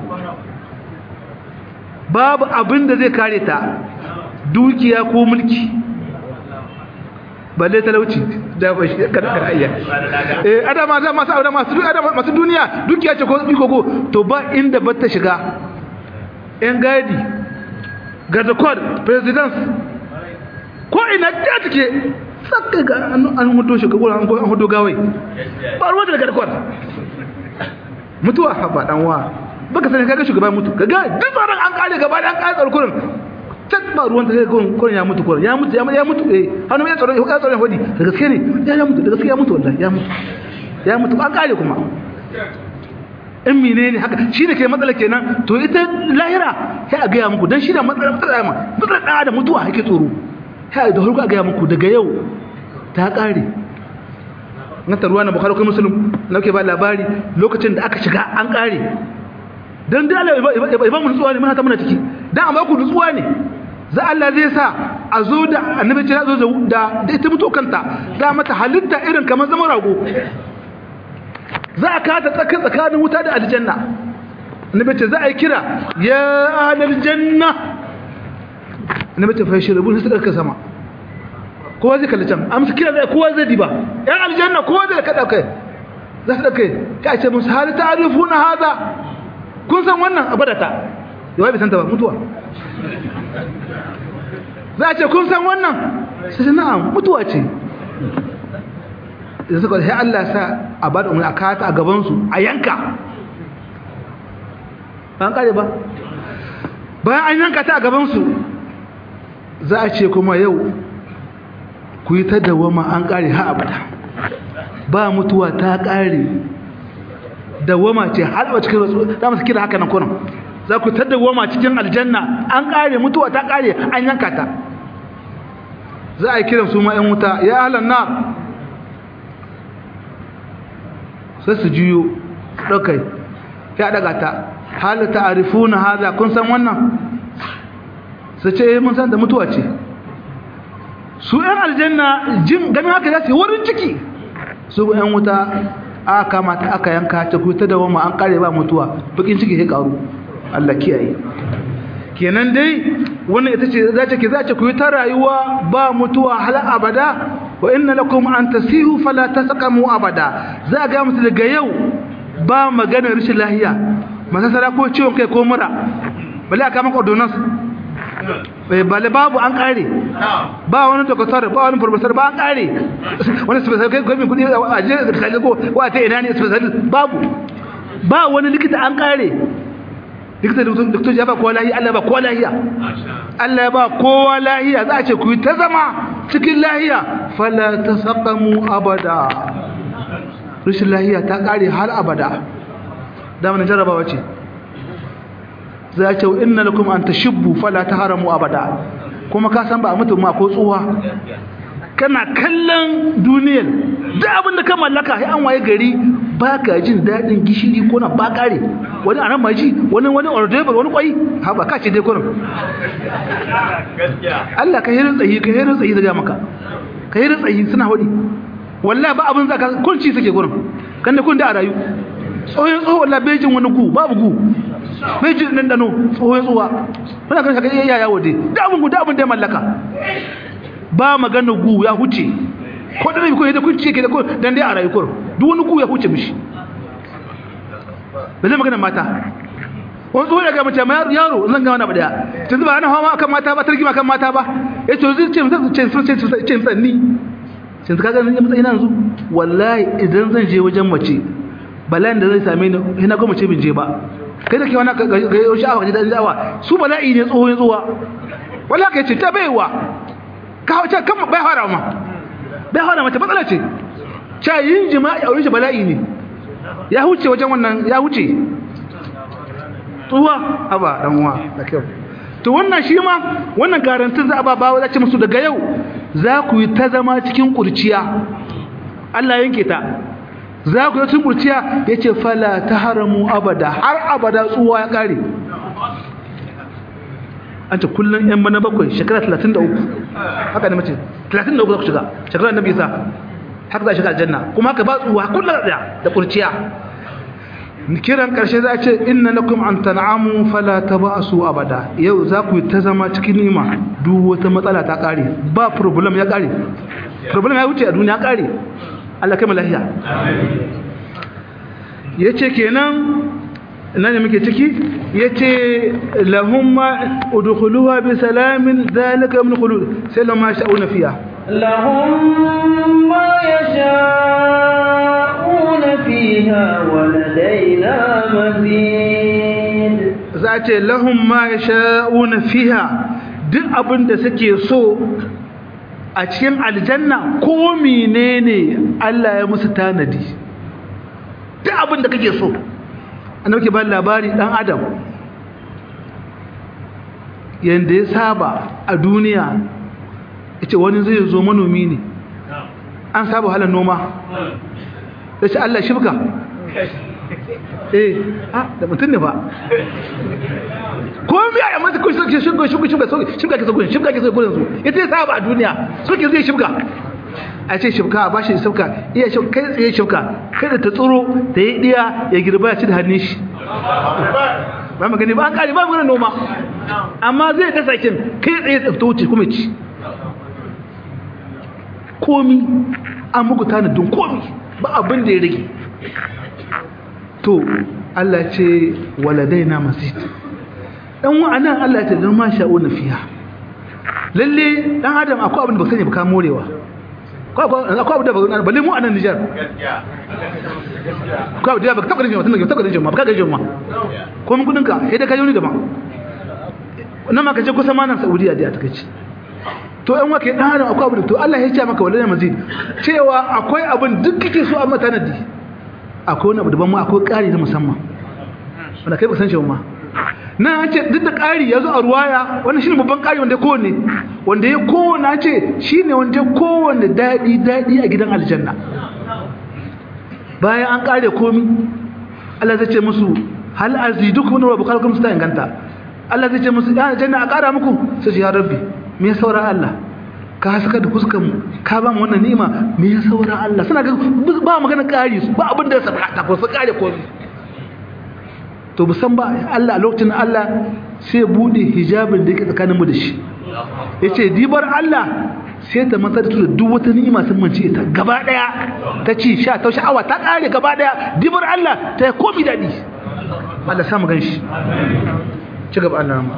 babu abin da zai kare ta dukiya ko mulki balle talauci da ba shi karkar ayya eh adama da masu aure masu adama masu duniya dukiya ce ko iko ko to ba inda ba ta shiga yan gadi garda code presidents ko ina ta take saka ga an hudo shi gura an hudo gawai ba ruwa da garda code mutuwa ba dan wa baka sani kaga shugaba mutu kaga duk tsaron an kare gaba da an kare tsarkurin tak ba ruwan da zai gon kurin ya mutu kurin ya mutu ya mutu eh hannu ya tsaro ya tsaro hodi da gaske ne ya ya mutu da gaske ya mutu wallahi ya mutu ya mutu an kare kuma in menene haka shi da ke matsala kenan to ita lahira sai a gaya muku dan shi da matsala matsala ma matsala da da mutuwa yake tsoro sai da harko a gaya muku daga yau ta kare na taruwa na bukhari ko muslim nake ba labari lokacin da aka shiga an kare dan da Allah ya ba mu nutsuwa ne muna ta muna ciki dan amma ku nutsuwa ne za Allah zai sa a zo da annabi ce zo da da ita mutu kanta za mata halitta irin kamar zaman rago za a kata tsakin tsakanin wuta da aljanna annabi ce za a yi kira ya ahlal janna annabi ce fa shirbu sai suka sama kowa zai kalli can amsa kira zai kowa zai diba yan aljanna kowa zai kada kai za su dauke ka ce musu hal ta'rifuna hadha kun san wannan abadata yawai bai santa ba mutuwa za a ce kun san wannan sai sai na'am mutuwa ce da suka sai Allah sa a bada umarni a kata a gabansu a yanka ba an kare ba bayan an yanka ta a gabansu za a ce kuma yau ku yi ta dawama an kare ha abada ba mutuwa ta kare dawama ce har ba cikin rasu za mu kira haka nan kunan za ku ta dawama cikin aljanna an kare mutuwa ta kare an yanka ta za a yi kiran su ma 'yan wuta ya ahlan nar sai su juyo ɗaukai ya ɗaga ta hali ta'arifu na haza kun san wannan su ce mun san da mutuwa ce su 'yan aljanna jin ganin haka za su yi wurin ciki su 'yan wuta aka kamata aka yanka ta kuta da wama an kare ba mutuwa bakin ciki ya karu Allah kiyaye kenan dai wannan ita ce za ta ke za ta ku ta rayuwa ba mutuwa hal abada wa inna lakum an tasihu fala tasqamu abada za ga mutu daga yau ba magana rashin lahiya masasara ko ciwon kai ko mura bale aka maka ordonance bai bale babu an kare ba wani doktor ba wani professor ba an kare wani special kai gomin kudi a je da ko wa ta ina ne special babu ba wani likita an kare likita doktor ya ba kowa lahiya Allah ba kowa lahiya Allah ba kowa lahiya za a ce ku yi ta zama cikin lahiya fala tasaqamu abada rashin lahiya ta kare har abada da mun jarabawa ce za a ce inna lakum an tashibbu fala taharamu abada kuma ka san ba a mutum ma ko tsuwa kana kallon duniyar da abin da ka mallaka sai an waye gari ba ka jin daɗin gishiri ko na ba kare wani anan maji wani wani ordebar wani kwai ha ba ka ce dai kurin Allah ka hirin tsayi ka hirin tsayi daga maka ka hirin tsayi suna hudi wallahi ba abin zaka kunci suke gurin kan da kun da a rayu tsohon tsohon wallahi bejin wani gu babu gu bejin nan dano tsohon tsowa wani kan shaka iya yawo dai da abin gu da abin da ya mallaka ba magana gu ya huce ko da ko da kun ce ke da ko dan dai a rayu kur duk wani gu ya huce mishi ba zai magana mata wani tsohon daga mace ma yaro zan ga wani abu daya tun ba ana hawa akan mata ba tarki akan mata ba ya to zai ce ce ce ce ce tsanni sai ka ga ni matsayin yanzu wallahi idan zan je wajen mace bala'in da zai same ni ina goma ce bin je ba kai da ke wani ga yau sha'awa ga dan sha'awa su bala'i ne tsohon tsowa wallahi kai ce ta baiwa ka hauce kan bai fara ma bai fara mata matsala ce cha yin jima'i aure shi bala'i ne ya huce wajen wannan ya huce tsuwa haba dan uwa da kyau to wannan shi ma wannan garantin za a ba bawa zace musu daga yau za ku yi ta zama cikin kurciya Allah yanke ta za ku yi cikin kurciya yace fala taharamu abada har abada tsuwa ya kare an ce kullun yan bana bakwai shekara 33 haka ne mace 33 za ku shiga shekara annabi isa haka za shiga aljanna kuma haka ba tsuwa kullun da da kurciya kiran karshe za a ce inna lakum an tan'amu fala tabasu abada yau za ku ta zama cikin nima duk wata matsala ta kare ba problem ya kare problem ya wuce a duniya kare Allah kai lafiya yace kenan ina ne muke ciki yace lahumma udkhuluha bi salamin zalika min khulud sai lamma sha'una fiha لهم ما يشاءون فيها ولدينا مزيد za ce lahum ma yasha'una fiha duk abin da suke so a cikin aljanna ko menene Allah ya musu tanadi duk abin da kake so annabi ke ba labari dan adam yanda ya saba a duniya yace wani zai zo manomi ne an saba halan noma yace Allah shibka eh ah da mutun ne ba ko mi ya mata ko shi shibka shibka shibka shibka ke so gurin shibka ke so gurin su yace saba a duniya suke zai shibka a ce shibka ba shi shibka iya shi kai tsaye shibka kada ta tsoro da ya diya ya girba ya ci da hannun shi ba magani ba an kare ba magana noma amma zai dasa kin kai tsaye tsafta wuce kuma ci komi an muku tanadin komi ba abin da ya rage to Allah ce waladai na masjid dan wa'anan Allah ce dan ma sha'u na fiya lalle dan adam akwai abin da ba sani ba ka morewa akwai abin da ba balle mu a nan Nijar akwai abin da ba ka taɓa rinjin ma tun da taɓa rinjin ma ba ka rinjin ma ko mun kudinka sai da ka yi wani daban nan ma ka je kusa ma nan Saudiya da ta kace to ɗan wake ɗan adam akwai abin to Allah ya ce maka wallahi mazid cewa akwai abin duk kake so a matanadi akwai wani abu daban ma akwai ƙari na musamman wanda kai ba san shi ba ma nan an ce duk da ƙari ya zo a ruwaya wannan shine babban ƙari wanda ya kowane wanda ya kowane an ce shine wanda ya kowane daɗi daɗi a gidan aljanna bayan an ƙare komi Allah zai ce musu hal azidukum wa bukalkum sta inganta Allah zai ce musu ya aljanna a ƙara muku sai ya rabbi me ya saura Allah ka haska da kuskan mu ka ba mu wannan ni'ima me ya saura Allah suna ga ba magana ƙari su ba abin da ya saba ta ko su ƙare komi to musan ba Allah a lokacin Allah sai bude hijabin da yake tsakanin mu da shi yace dibar Allah sai ta matsar da duk wata ni'ima sun mance ta gaba daya ta ci sha ta sha'awa ta kare gaba daya dibar Allah ta yi komi dadi Allah samu ganshi ci gaba Allah ma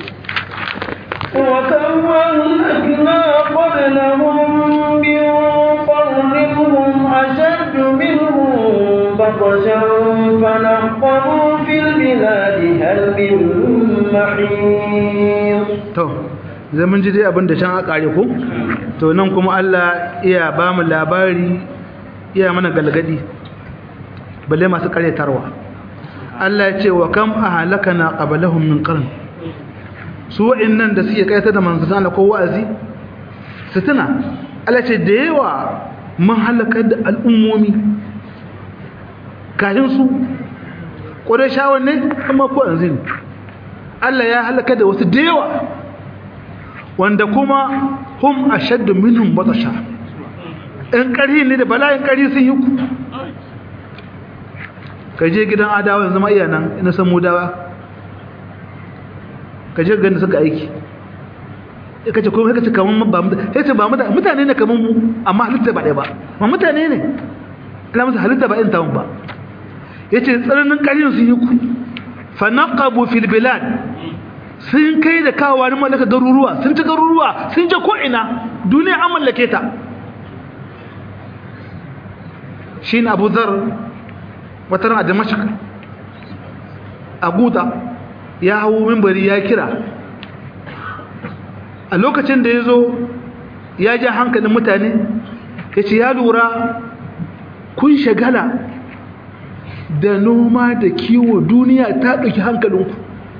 وكم أهلكنا قبلهم من قرن هم أشد منهم بطشا فنقبوا في البلاد هل من محيص to zai mun ji dai abin da can a kare ko to nan kuma Allah iya ba mu labari iya mana galgadi balle masu karyatarwa Allah ya ce wa kam ahlakana qablahum min qarn su wa'annan da suke kaita da manzon Allah ko wa'azi su tuna Allah ce da yawa mun halakar da al'ummomi kafin su ƙurashawan ne amma ko yanzu ne Allah ya halaka da wasu da yawa wanda kuma hum ashaddu minhum batasha in ƙarhi ne da bala'in ƙarhi sun yi ku ka je gidan adawa yanzu ma iya nan ina san mudawa ka je ganin suka aiki ka ce kuma ka ce kaman ba mutane ba mutane ne kaman mu amma halitta ba ɗaya ba ma mutane ne Allah musu halitta ba in tawon ba yace tsananin ƙarhin sun yi ku fanaqabu fil bilad sun kai da kawo ni mallaka garuruwa sun ci garuruwa sun je ko ina duniya an mallake ta shine Abu Dharr wata ran a Damashq a Guta ya hawo minbari ya kira a lokacin da yazo ya ja hankalin mutane yace ya lura kun shagala da noma da kiwo duniya ta ɗauki hankalinku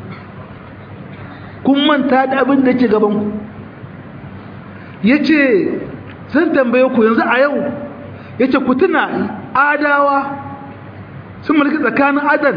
kun manta da abin da ke gabanku ya ce zan tambaye ku yanzu a yau ya ce ku tuna adawa sun mulki tsakanin adan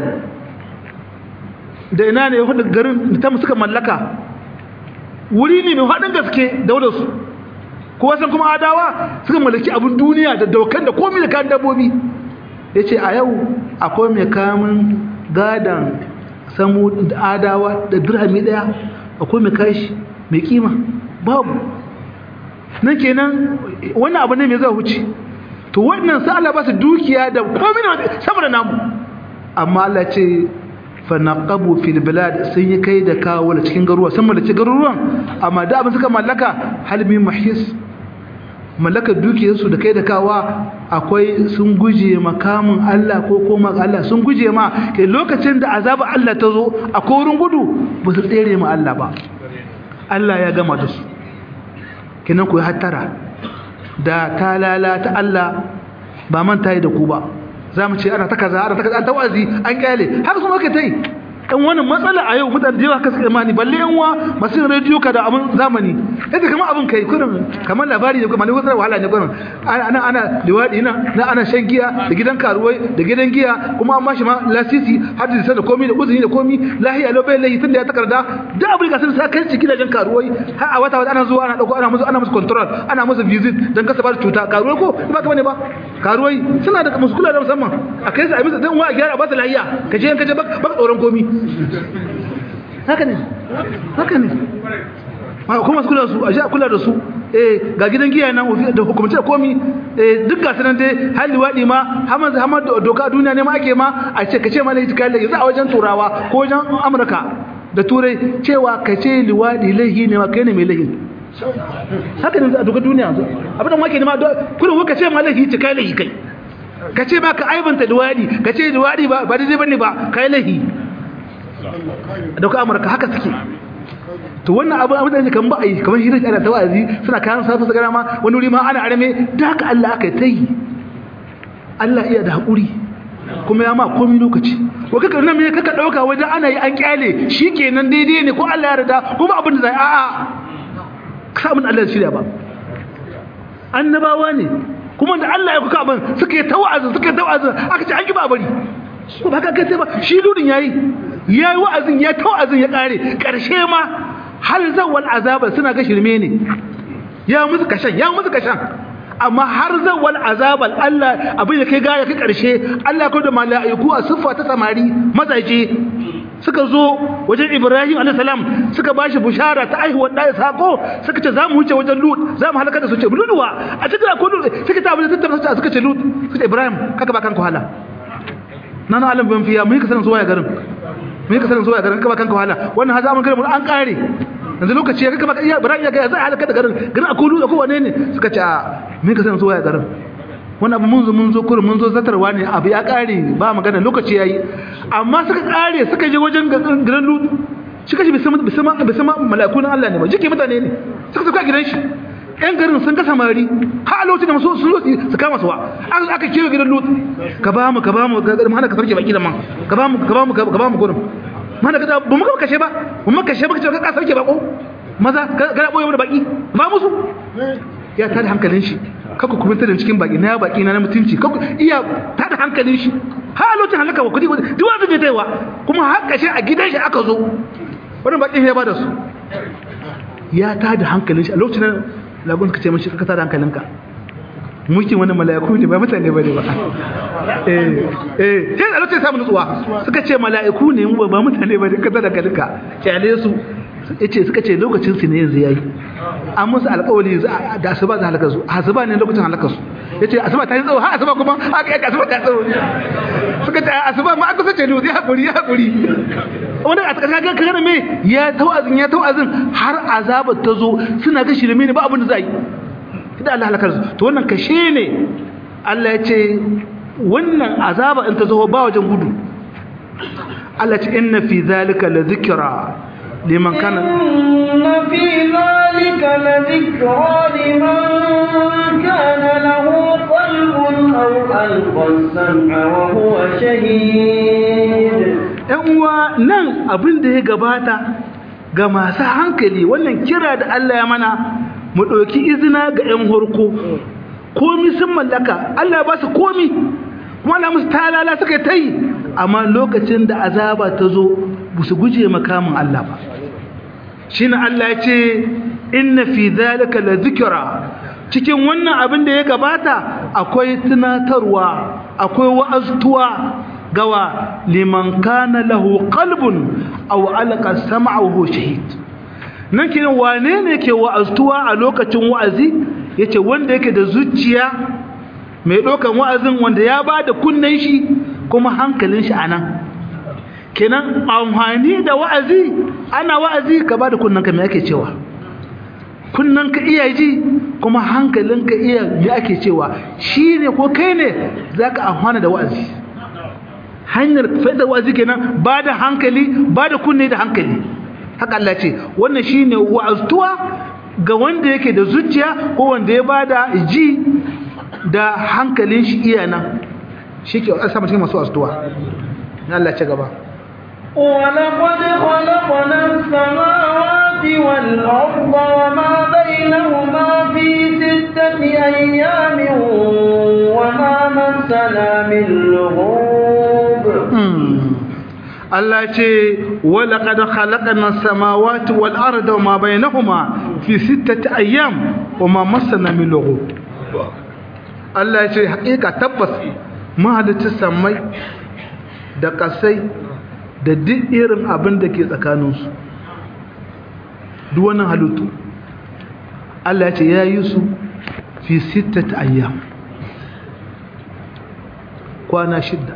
da ina ne hudu garin da ta suka mallaka wuri ne mai haɗin gaske daularsu kuwa san kuma adawa suka mallaki abin duniya da daukan da komi da kayan dabbobi ya ce a yau akwai mai kamun gadon samu da adawa da dirhami daya akwai mai kashi mai kima babu nan kenan wannan abu ne mai zai huce to wannan sai Allah ba su dukiya da komai da saboda namu amma Allah ce fa naqabu fil bilad sun yi kai da kawo da cikin garuruwa sun mallaki garuruwan amma da abin suka mallaka halmi mahis mallakar dukiyarsu da kai da kawa akwai sun guje makamin Allah ko koma Allah sun guje ma kai lokacin da azaba Allah ta zo a wurin gudu ba su tsere ma Allah ba Allah ya gama da su kinan ku hattara da ta lalata Allah ba manta yi da ku ba za mu ce ana ta kaza ana ta kaza an ta wazi an kyale haka kuma aka ta yi dan wannan matsala a yau mutane da yawa kasu imani balle yan uwa masu yin rediyo ka da abin zamani yadda kamar abin kai kurin kamar labari ne kuma ne wasu wahala ne kurin ana ana liwadi na na ana shan giya da gidan karuwai da gidan giya kuma an mashi ma lasisi har da da komai da uzuri da komai lahiya lo bai lahi tunda ya takarda da abin ga sun sa kai cikin gidajen karuwai har a wata wata ana zuwa ana dauko ana musu ana musu control ana musu visit dan kasa ba cuta karuwai ko ba ka bane ba karuwai suna da muskula da musamman a kai su a bisa dan wa a gyara ba su lahiya ka je ka je ba tsoron komai haka ne haka ne kuma su kula su a sha kula da su eh ga gidan giya nan da hukumance da komi eh duk ga sanan dai har liwadi ma hamar hamar doka a duniya ne ma ake ma a ce kace ma laifi kai laifi a wajen turawa ko wajen amurka da turai cewa kace liwadi laifi ne ma kai ne mai laifi haka ne a doka duniya abin da wake ne ma kullum ka ce ma laifi ce kai laifi kai kace ma ka aibanta liwadi kace liwadi ba ba daidai bane ba kai laifi dauka amurka haka suke to wannan abu abin da kan ba a yi kamar hirar ana ta wa'azi suna kayan safa su gara ma wani wuri ma ana arame da haka Allah aka ta yi Allah iya da haƙuri kuma ya ma komai lokaci ko kaka nan me kaka dauka wajen ana yi an kyale shikenan daidai ne ko Allah ya yarda kuma abin da zai a a samun Allah ya shirya ba annabawa ne kuma da Allah ya kuka abin suka yi tawazin suka yi tawazin aka ce an ki ba bari ko ba ka kai sai ba shi ludin yayi yayi wa'azin ya tawazin ya kare karshe ma hal zawal azaba suna ga shirme ne ya musu kashan ya musu kashan amma har zawal azabal Allah abin da kai gaya kai karshe Allah ya da mala'iku a siffa ta samari mazaje suka zo wajen Ibrahim alayhi salam suka bashi bushara ta aihuwar da sako suka ce zamu huce wajen Lut zamu halaka da su ce Lutwa a cikin ko Lut suka ta abin da tattara suka ce Lut suka Ibrahim kaka ba kanka wahala nan alam ban fiya mun ka sanin zuwa garin mun ka sanin zuwa garin kaka ba kanka wahala wannan haza mun garin an kare yanzu lokaci ya kaka iya Ibrahim ya ga zai halaka da garin garin akulu da kowane ne suka ce a mun ka sanin zuwa garin wani abu mun zo mun zo kurin mun zo zatarwa ne abu ya kare ba magana lokaci yayi amma suka kare suka je wajen gidan lut shi kashi bisama bisama bisama malakun Allah ne ba jike mutane ne suka suka gidan shi yan garin sun ga samari ha a lokacin da su su su kama suwa aka aka kiyo gidan lut ka ba mu ka ba mu mana ka sarke baki da man ka ba mu ka ba mu ka ba mu gurin mana ka ba mu ka kashe ba mu kashe ba ka ka sarke bako maza ga boye mu da baki ba musu ya tada hankalin shi kaku kuma da cikin baki na baki na mutunci kaku iya tada hankalin shi ha lokacin halaka wa kudi duk wanda bai taiwa kuma har kashe a gidan shi aka zo wannan bakin ya bada su ya tada hankalin shi a lokacin nan lagun ka ce mashi ka tada hankalinka mulkin wani mala'iku ne ba mutane bane ba eh eh sai da lokacin samu nutsuwa suka ce mala'iku ne mu ba mutane bane ka tada hankalinka kyale su yace suka ce lokacin su ne yanzu yayi an musu alƙawari da asuba za halaka su asuba ne lokacin halaka su yace asuba ta yi tsawo ha asuba kuma aka yi asuba ta tsawo suka ce asuba ma aka sace ne ya hakuri ya hakuri wanda a tsaka ga kaga me ya tawazin ya tawazin har azaba ta zo suna ga shirme ne ba abin da za yi idan Allah halakar su to wannan kashe ne Allah ya ce wannan azaba in ta zo ba wajen gudu Allah ya ce inna fi zalika la dhikra liman kana inna fi zalika la dhikra liman kana lahu qalbun aw alqa as-sam'a wa huwa shahid ɗan uwa nan abin da ya gabata ga masu hankali wannan kira da Allah ya mana mu ɗauki izina ga 'yan horko komi sun mallaka Allah ba su komi kuma Allah musu talala suka ta yi amma lokacin da azaba ta zo ba su guje makamin Allah ba shi Allah ya ce inna fi zalika la zikira cikin wannan abin da ya gabata akwai tunatarwa akwai wa'aztuwa gawa liman kana lahu qalbun aw alqa sam'ahu shahid nan kiran wane ne ke wa'aztuwa a lokacin wa'azi yace wanda yake da zuciya mai dokan wa'azin wanda ya bada kunnen shi kuma hankalin shi anan kenan amfani da wa'azi ana wa'azi ka bada kunnen ka me ake cewa kunnen ka iya ji kuma hankalin ka iya me ake cewa shine ko kai ne zaka amfana da wa'azi hanyar fa'ida wa'azi kenan ba da hankali ba da kunne da hankali haka Allah ce wannan shine wa'aztuwa ga wanda yake da zuciya ko wanda ya bada ji da hankalin shi iya nan shike asa mutum masu wa'aztuwa Allah ce gaba ولقد خلقنا السماوات والأرض وما بينهما في ستة أيام وما مسنا من لغوب Allah ce wala qad khalaqna samawati wal arda wama bainahuma fi sittati ayyam wama massana min lughub Allah ce hakika tabbas mahalicci samai da kasai da duk irin abin da ke tsakaninsu duk wannan halittu Allah ce ya yi su fi sittati ayyam kwana shidda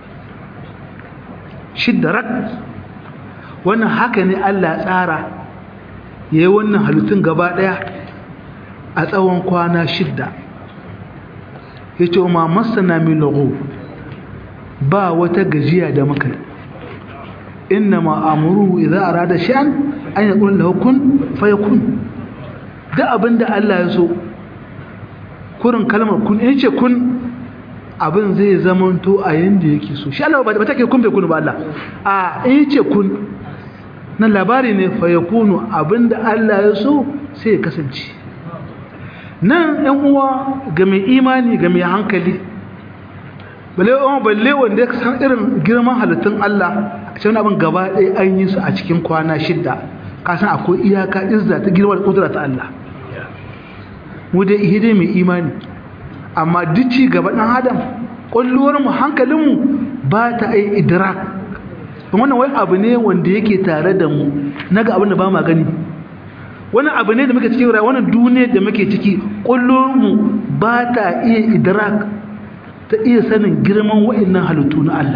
shidda rak wannan haka ne Allah tsara ya yi wannan halittun gaba ɗaya a tsawon kwana shidda ya ce ma masana min lagu ba wata gajiya da muka inna ma amuru idza arada sha'an an yaqul lahu kun fayakun da abinda Allah ya so kurin kalmar kun yace kun abin zai zamanto a yanda yake so shi Allah ba ta ke kun bai kunu ba Allah a in yace kun nan labari ne fa yakunu abinda Allah ya so sai ya kasance nan ɗan uwa ga mai imani ga mai hankali balle uwa balle wanda ya san irin girman halittun Allah a cikin abin gaba ɗaya an yi su a cikin kwana shidda ka san akwai iyaka izza ta girma da kudura ta Allah mu dai ihe dai mai imani amma duk ci gaba ɗan adam ƙwalluwar mu hankalin mu ba ta ai idrak wannan wai abu ne wanda yake tare da mu naga abin da ba ma gani wani abu ne da muke cikin rayuwa wannan duniyar da muke ciki kullum mu ba ta iya idrak ta iya sanin girman wa'annan halittu na Allah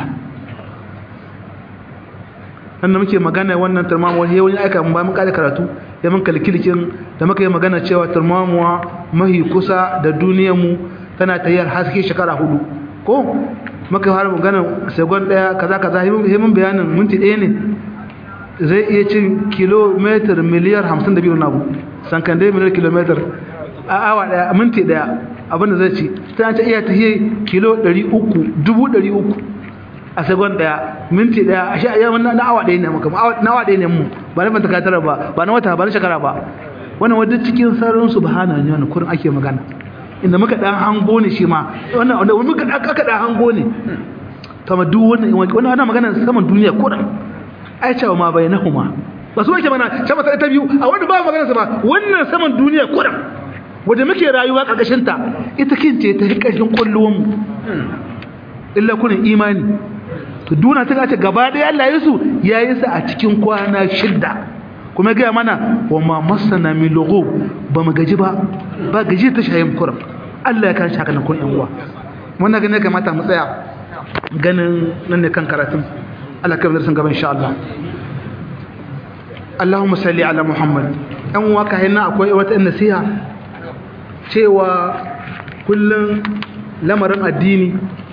wanda muke magana wannan turmamuwa ya wani aika mun ba mun kada karatu ya mun kalkilikin da muka yi magana cewa turmamuwa mahi kusa da duniyar mu tana tayar haske shekara hudu ko muka fara magana segon daya kaza kaza yi mun bayanin minti ɗaya ne zai iya cin kilometer miliyar 52 na abu sankan dai miliyar kilometer a awa daya minti daya abinda zai ci ta ce iya ta yi kilo 300 dubu 300 a segon daya minti daya a sha yawan na awa daya ne maka na awa daya ne mu ba na fanta katara ba ba na wata ba na shekara ba wannan wadda cikin sararin subhana ne wannan kurin ake magana inda muka dan hango ne shi ma wannan wanda muka aka dan hango ne kama duk wannan wannan ana magana saman duniya kurin ai cewa ma bainahuma ba su yake mana sama sai ta biyu a wanda ba magana sa ba wannan saman duniya kuran wanda muke rayuwa karkashin ta ita kince ta karkashin kulluwan mu illa kunin imani to duna ta ce gaba da Allah yesu yayi sa a cikin kwana shidda kuma ga mana wa ma masana min lughub ba mu gaji ba ba gaji ta shayin kuran Allah ya kan shaka nan kun yan uwa wannan ga ne kamata mu tsaya ganin nan ne kan karatun Allah kai darasin gaba insha Allah Allahumma salli ala Muhammad an waka hina akwai wata nasiha cewa kullun lamarin addini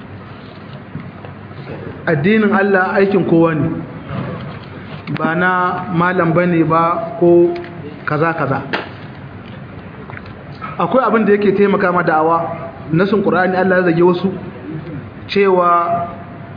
addinin Allah aikin kowa ne ba na malam bane ba ko kaza kaza akwai abin da yake taimaka ma da'awa nasin Qur'ani Allah ya zage wasu cewa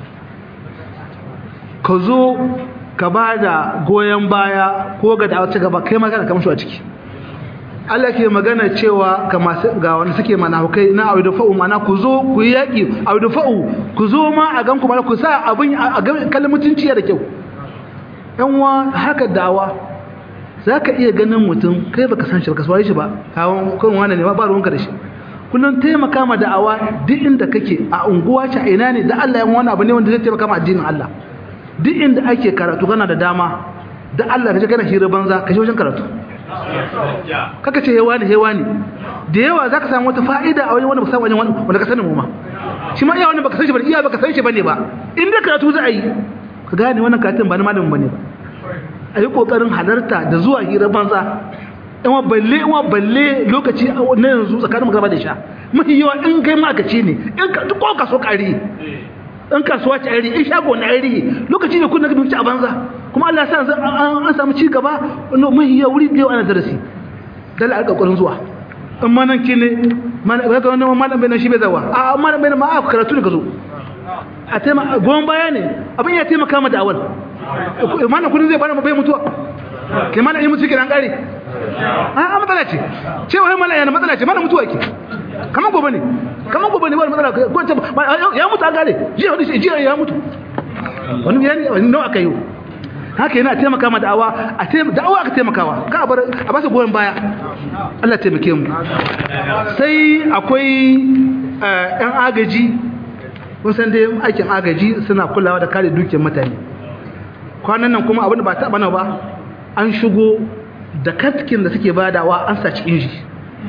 ka zo ka ba da goyon baya ko ga da gaba kai magana kamar shi a ciki Allah ke magana cewa ga masu ga wanda suke manahukai na audu fa'u mana ku zo ku yi yaki audu fa'u ku zo ma a gan ku mana ku sa abin a kallon mutunci da kyau yan wa haka dawa zaka iya ganin mutum kai baka san shi baka sware shi ba kawon kan wani ne ba ba ruwanka da shi kullum taimaka ma da'awa duk inda kake a unguwa ce a ina ne da Allah ya wani abu ne wanda zai taimaka ma addinin Allah duk inda ake karatu kana da dama da Allah ka je kana hira banza ka je wajen karatu kaka ce hewa ne hewa ne da yawa za ka samu wata fa'ida a wajen wanda ba samu wajen wanda ka sani mu ma shi ma iya wani baka san shi ba iya baka san shi bane ba in da karatu za a yi ka gane wannan karatun ba na malamin bane ba a yi kokarin halarta da zuwa hira banza in wa balle in wa balle lokaci na yanzu tsakanin magana da sha mafi yawa in kai ma'akaci ne in ka duk ka so kari in kasuwa ce ari in shago na ari lokaci ne kun na gabin a banza kuma Allah ya sa an samu ci gaba mafi yawa wuri da yawa ana darasi dala a kokarin zuwa in ma nan kine ga ga wannan malam bai nan shi bai zawa a malam bai nan ma a karatu ne ka zo a taimaka goyon baya ne abin ya taimaka ma da'awar malam kudin zai bana bai mutuwa kai malam yi mutu ke dan kare a matsala ce cewa malam yana matsala ce malam mutuwa ke kamar gobe ne kamar gobe ne wani matsala ko ce ya mutu an gare jiya wani shi jiya ya mutu wani yani wani nawa aka yi haka yana taimaka ma da'awa a da'awa aka taimakawa ka bar a ba su goyon baya Allah taimake mu sai akwai yan agaji kun san dai aikin agaji suna kulawa da kare dukiyar mutane kwanan nan kuma abin da ba taɓa na ba an shigo da katkin da suke badawa an sa cikin shi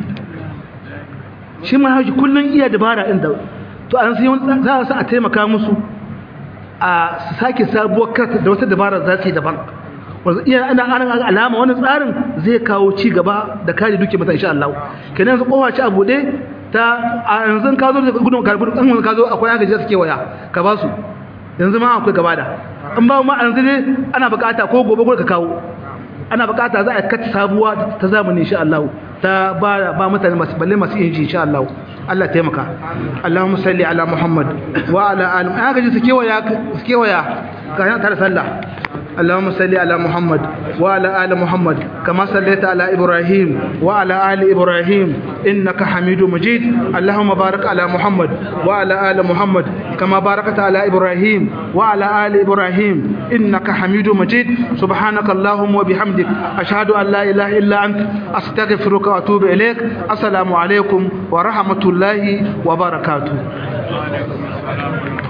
shi ma hauji kullum iya dabara inda to an sai za su a taimaka musu a sake sabuwar kart da wata dabara za su yi daban wanda iya ana ana alama wani tsarin zai kawo ci gaba da kare duke mata insha Allah kenan yanzu kowa ci a bude ta a yanzu ka zo da gudun karbun an ka zo akwai agaji da suke waya ka ba su yanzu ma akwai gaba da an ba ma yanzu ne ana bukata ko gobe gobe ka kawo ana bukata za a kata sabuwa ta zamani insha Allah ta ba ba mutane masu balle masu inji insha Allah Allah taimaka Allahumma salli ala Muhammad wa ala ali an gaji su kewaya su kewaya ga tare sallah اللهم صل على محمد وعلى آل محمد كما صليت على إبراهيم وعلى آل إبراهيم إنك حميد مجيد اللهم بارك على محمد وعلى آل محمد كما باركت على إبراهيم وعلى آل إبراهيم إنك حميد مجيد سبحانك اللهم وبحمدك أشهد أن لا إله إلا أنت أستغفرك وأتوب إليك السلام عليكم ورحمة الله وبركاته